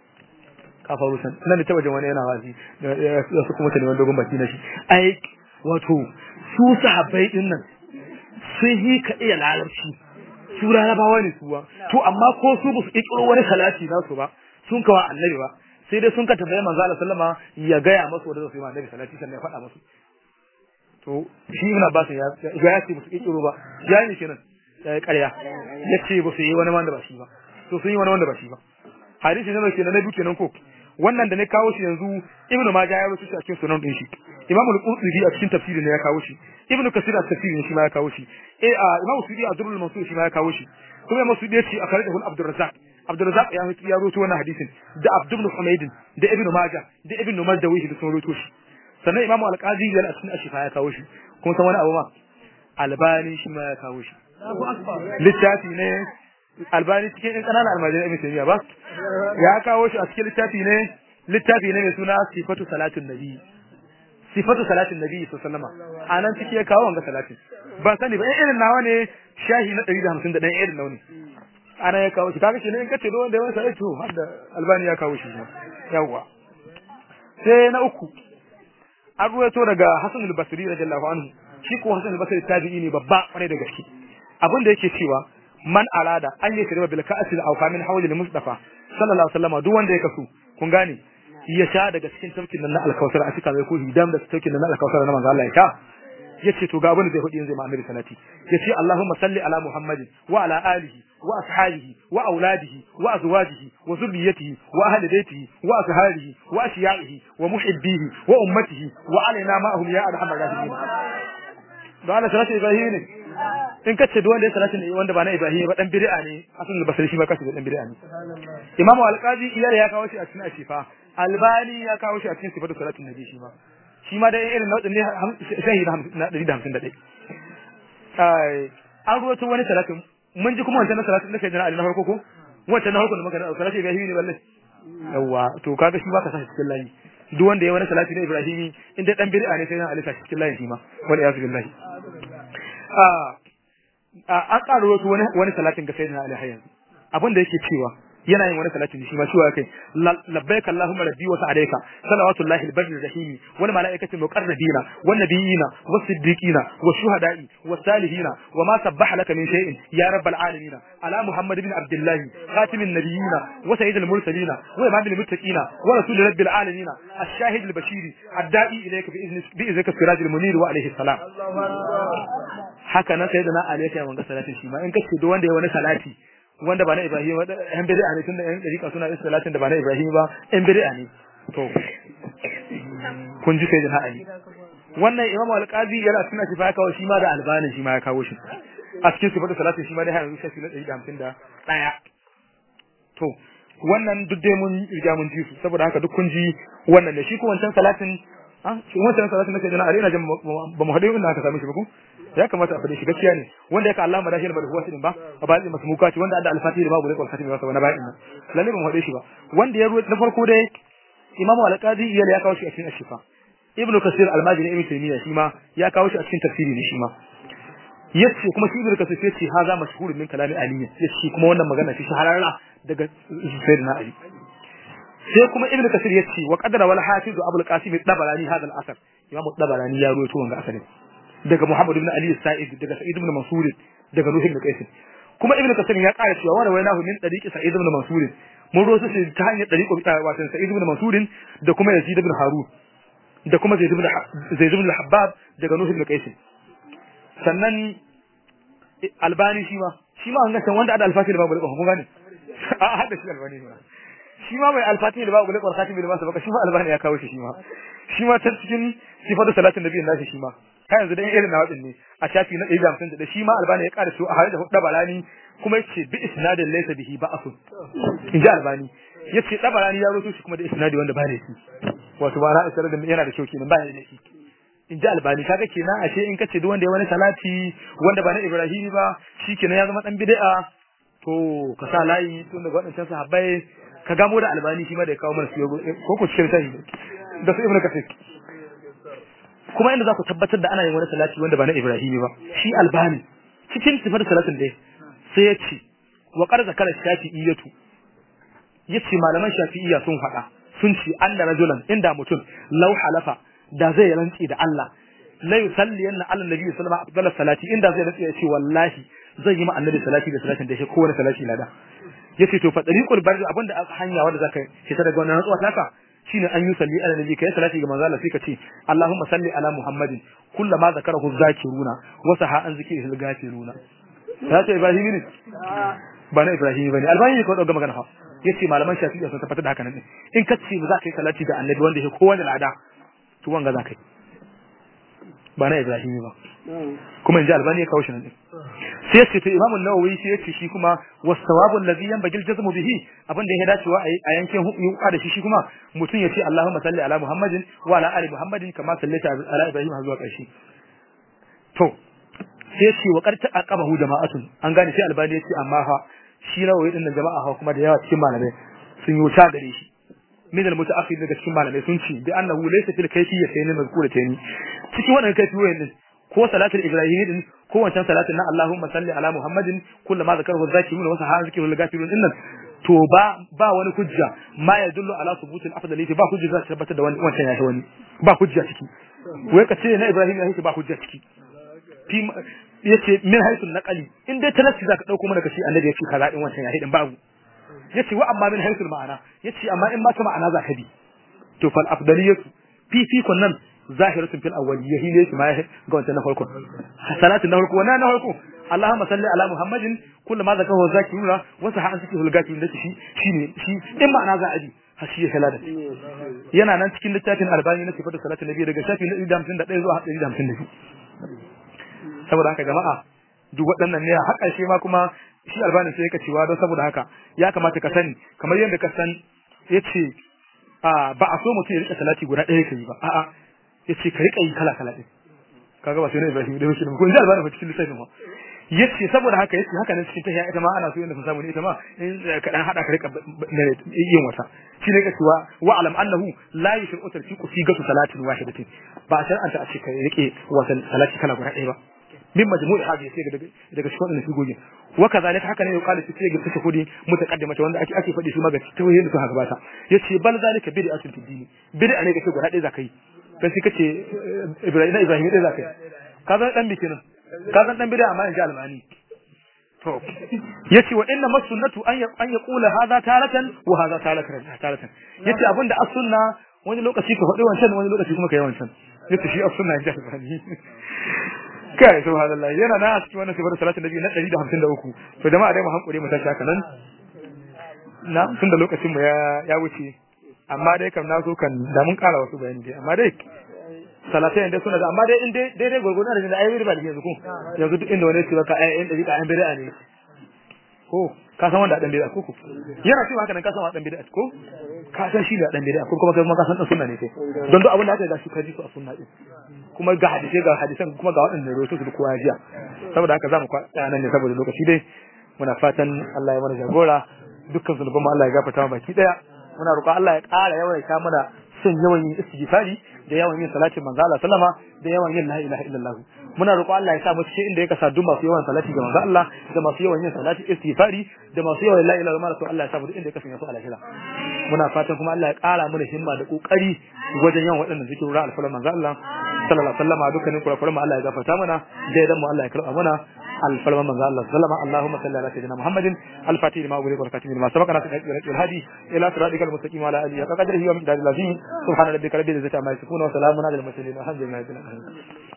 ka faru san nan da ta wajen wani yana wazi da su kuma ta neman dogon baki na shi ai wato su sahabbai din nan sun yi ka iya larabci su larabawa ne suwa to amma ko su ba su ikiro wani salati na su ba sun kawa annabi ba sai dai sun ka tambaye manzo Allah sallama ya gaya masu wanda su yi annabi salati sannan ya faɗa musu to shi ibn Abbas ya ya ce ba su ikiro ba ya ne kenan ƙarya ya ce ba su yi wani wanda ba shi ba to sun yi wani wanda ba shi ba hadisi ne ke na biyu kenan ko wannan da ne kawo shi yanzu ibnu majah ya rubuta shi a cikin sunan din shi imamu al-qurtubi a cikin tafsirin ne ya kawo shi ibnu kasir a tafsirin shi ma ya kawo shi eh a imamu sudi a durrul mansur shi ma ya kawo shi kuma imamu sudi ya ce a kare da abdurrazzaq abdurrazzaq ya ya rubuta wannan hadisin da abd ibn humayd da ibnu majah da ibnu mardawi da sun rubuto shi sannan imamu al-qadi ya a cikin ashifa ya kawo shi kuma san wani abu ma albani shi ma ya kawo shi littafi ne albani cikin ɗan ƙananan almajirai ibn taymiya ba ya kawo shi a cikin littafi ne littafi ne mai suna sifatu salatin nabi sifatu salatin nabi sallallahu alaihi wasallam anan ciki ya kawo wanga salatin ba sani ba in irin nawa ne shahi na 150 da irin nawa ne ana ya kawo shi kaga shi ne in kace don da wani sai to har da albani ya kawo shi yawa sai na uku an ruwaito daga Hassan al-Basri radiyallahu anhu shi ko Hassan al-Basri tabi'i ne babba kwarai da gaske abin da yake cewa man arada an yi shirba bil ka'sil aw kamin hawli mustafa sallallahu alaihi wasallam duk wanda ya kasu kun gane ya sha daga cikin tafkin nan na alkausar a cikin ko hidam da tafkin nan na alkausar na manzo Allah ya sha yace to ga abin da zai faɗi yanzu ma annabi salati yace Allahumma salli ala Muhammadin wa ala alihi wa ashabihi wa auladihi wa azwajihi wa zurriyyatihi wa ahli baitihi wa ashabihi wa ashiya'ihi wa muhibbihi wa ummatihi wa alaina ma'ahum ya arhamar rahimin da Allah salatu Ibrahim ne in kace duk wanda ya salatu ne wanda ba na Ibrahim ba dan bid'a ne Hasan al-Basri shi ma kace dan bid'a ne Imam al-Qadi iyar ya kawo shi a cikin Ashifa Albani ya kawo shi a cikin sifatu salatu nabi shi ma shi ma da irin nau'in ne shahi na 151 ai an ruwato wani salatu mun ji kuma wancan salatu da kai jana Ali na farko ko wancan na farko da muka salatu Ibrahim ne balle yawa to kaga shi ba ka sa cikin layi duk wanda ya wani salati na Ibrahimi inda dan bid'a ne sai na alisa cikin layin shi ma wal iyaz billahi a an karo wasu wani wani salatin ga sayyidina Ali hayyan abin da yake cewa yana yin wani salatin shi ma cewa kai labbaik allahumma rabbi wa sa'alayka salawatullahi al-barri rahimi wal malaikatu muqarrabina wan nabiyina was siddiqina was shuhada'i was salihina wa ma sabbaha laka min shay'in ya rabbal alamin ala muhammad ibn abdullah khatimin nabiyina wa sayyidil mursalina wa imamil muttaqina wa rasul rabbil alamin ash-shahid al-bashir ad-da'i ilayka bi izni bi iznika sirajil munir wa alayhi salam haka nan sayyidina ali ya wanga salatin shi ma in kace duk wanda ya wani salati wanda ba na Ibrahim ba yan bid'a ne tunda yan dariƙa suna yin salatin da ba na Ibrahim ba yan bid'a ne to kun ji sai da ha'ani wannan Imam Al-Qadi yana suna shi fa kawo shi ma da albanin shi ma ya kawo shi a cikin sifatu salatin shi ma da yanzu shi na 151 to wannan duk dai mun riga mun ji su saboda haka duk kun ji wannan da shi ko wancan salatin ah shi wannan salatin nake jana are ina jin ba mu hade inda aka same shi ba ko ya kamata a fade shi gaskiya ne wanda yake Allah madashi ba da huwa din ba a bayan masu muka ce wanda da alfati da babu rekol khatimi ba wani bayan nan lalle ba mu hade shi ba wanda ya ruwa na farko dai imamu al-qadi iyal ya kawo shi a cikin ashifa ibnu kasir al-majini ibnu taymiya shi ma ya kawo shi a cikin tafsiri ne shi ma yace kuma shi ibnu kasir yace haza mashhur min kalami ali yace kuma wannan magana shi shahararra daga sayyidina ali sai kuma ibnu kasir yace wa qadara wal hafiz abul qasim ad-dabalani hadha al-asar imamu ad-dabalani ya ruwaito wannan asarin daga muhammad ibn ali sa'id daga sa'id ibn mansur daga nuh ibn qais kuma ibnu kasir ya ƙara cewa wa rawainahu min tariqi sa'id ibn mansur mun rosu shi ta hanyar tariqo wato sa'id ibn mansur da kuma yazid ibn harun da kuma zaid ibn zaid ibn al-habbab daga nuh ibn qais sannan albani shi ma shi ma hanga wanda ada alfati da babu da kun gane a hada shi albani ne shi ma mai alfati da babu da khatimi da masa baka shi ma albani ya kawo shi shi ma shi ma ta cikin sifatu salatin nabi nashi shi ma kai yanzu dan irin na wadin ne a shafi na 150 da shi ma albani ya ƙara su a hadda hudda balani kuma yace bi isnadin laysa bihi ba'asun in ji albani yace dabalani ya roto shi kuma da isnadi wanda ba ne shi wato ba na isar da yana da kyau kenan ba ne da shi in ji albani kaga kenan ashe in kace duk wanda ya wani salati wanda ba na ibrahimi ba shikenan ya zama dan bid'a to ka sa layi tun daga wadancan sahabbai ka gamo da albani shi ma da ya kawo mana su ko ku cikin sai da su ibnu kasir kuma inda za ku tabbatar da ana yin wani salati wanda ba na ibrahimi ba shi albani cikin sifar salatin dai sai ya ce wa qad zakara shafi'iyatu yace malaman shafi'iyya sun faɗa sun ce anna rajulan inda mutum law halafa da zai rantsi da Allah la yusalliyanna ala nabi sallallahu alaihi wasallam salati inda zai rantsi ya ce wallahi zai yi ma annabi salati da salatin da shi kowane salati lada yace to fa tariqul barri abinda aka hanya wanda zaka fita daga wannan rantsuwa taka shine an yi salli ala nabi kai salati ga manzo Allah sai ka ce Allahumma salli ala Muhammadin kullama zakarahu zakiruna wa saha an zikrihi al-gafiruna ya ce Ibrahim ne ba na Ibrahim bane albani ne ko dauka magana fa yace malaman shafi'i sun tabbatar da haka nan in ka ce ba za ka yi salati ga annabi wanda yake kowanne lada to wanga za ka yi ba na Ibrahim ba kuma inji albani ya kawo shi nan din sai yace to Imam an-Nawawi sai yace shi kuma was-sawabu alladhi yanbaghi al-jazmu bihi abinda ya dacewa a yankin yuka da shi shi kuma mutum yace Allahumma salli ala Muhammadin wa ala ali Muhammadin kama sallaita ala Ibrahim har zuwa ƙarshe to sai yace wa qarta aqabahu jama'atun an gane sai albani yace amma fa shi Nawawi din nan jama'a ha kuma da yawa cikin malamai sun yi wuta gare shi min al-mutaakhir daga cikin malamai sun ce bi annahu laysa fil kayfiyyatayn mazkuratayn cikin wannan kayfiyoyin din ko salatul ibrahimi din ko wancan salatin na Allahumma salli ala Muhammadin kullama zakarahu zakirun wa sahaa zikrul gafirun din nan to ba ba wani hujja ma ya dullu ala subutul afdaliyati ba hujja za ta tabbatar da wani wancan ya wani ba hujja ciki wai ka ce na Ibrahim ya ba hujja ciki fi yace min haythu naqali in dai talaffi zaka dauko mana kashi annabi yace kaza din wancan ya hidin babu yace wa amma min haythu ma'ana yace amma in ma ta ma'ana za ka bi to fal afdaliyatu fi fi kunnan zahiratun fil awwaliyya hi ne ma ga wancan na farko salatin na farko wannan na farko Allahumma salli ala Muhammadin kullu ma zakahu zakiruna wa saha an sikihul gafirun da shi shine shi in ma'ana za a bi hashi ya halada yana nan cikin littafin albani na sifatu salatin nabi daga shafi na 151 zuwa 152 saboda haka jama'a duk waɗannan ne har ƙarshe ma kuma shi albani sai yake cewa don saboda haka ya kamata ka sani kamar yadda ka san yace a ba a so mutum ya rika salati guda ɗaya kai ba a'a yace ka rika yi kala kala din kaga ba sai ne Ibrahim da muslim ko inda albani fa cikin littafin ma yace saboda haka yace haka ne cikin tahiya ita ma ana so yanda ka samu ne ita ma in ka dan hada ka rika yin wata shi ne cewa wa alam annahu la yushru tarfiqu fi gatu salatin wahidatin ba san anta a ce ka rike wasan salati kala guda ɗaya ba min majmu'i hadhihi sai daga daga cikin wannan sigogin wa kazalika haka ne ya kala sai ga take kudi mutaqaddimata wanda ake ake fadi su ma ga tauhid da suka gabata yace bal zalika bid'atun fi dini bid'a ne kace guda ɗaya zakai kai sai kace Ibrahim na Ibrahim ɗaya zakai ka zan dan bikin ka zan dan bid'a amma in ji almani to yace wa inna masunnatu an ya an yaqula hadha taratan wa hadha taratan taratan yace abinda as-sunna wani lokaci ka faɗi wancan wani lokaci kuma ka yi wancan yace shi as-sunna in ji almani kai subhanallah yana na a cikin wannan sifar salatin nabi na 153 to jama'a dai mu hankure mu tashi haka nan na tun da lokacin mu ya ya wuce amma dai kam na so kan da mun kara wasu bayani dai amma dai salatai inda suna da amma dai in dai dai dai gurgurna da ayi riba da yanzu ko yanzu duk inda wani ce baka ayi in da ayi bid'a ne ko ko ka san wanda dan bid'a ko ko yana cewa haka nan ka san wanda dan bid'a ko ka san shi da dan bid'a ko kuma kai kuma ka san dan sunna ne kai don duk abin da aka ga shi ka ji su a sunna din kuma ga hadisi ga hadisan kuma ga waɗanda rawaito su da kowa jiya saboda haka zamu kwaya nan ne saboda lokaci dai muna fatan Allah ya mana jagora dukkan zunuban mu Allah ya gafarta mu baki daya muna roƙon Allah ya ƙara yawaita mana son yawan yin istighfari da yawan yin salatin manzo Allah sallama da yawan yin la ilaha illallah muna roƙo Allah ya sa mu cikin inda ya kasa duk masu yawan salati ga manzo Allah da masu yawan yin salati istighfari da masu yawan la ilaha illallah to Allah ya sa mu duk inda ya kasance su alahira muna fatan kuma Allah ya ƙara mana himma da kokari wajen yawan waɗannan zikirura alfalan manzo Allah sallallahu alaihi wasallam dukkanin kurakuran mu Allah ya gafarta mana da idan mu Allah ya karɓa mana الفلما من الله سلم اللهم صل على سيدنا محمد الفاتح لما أغلق والكاتب لما سبق ناس الهادي إلى صراطك المستقيم وعلى آله وقدره ومقداره العظيم سبحان ربك رب العزة عما يصفون وسلام على المرسلين والحمد لله رب العالمين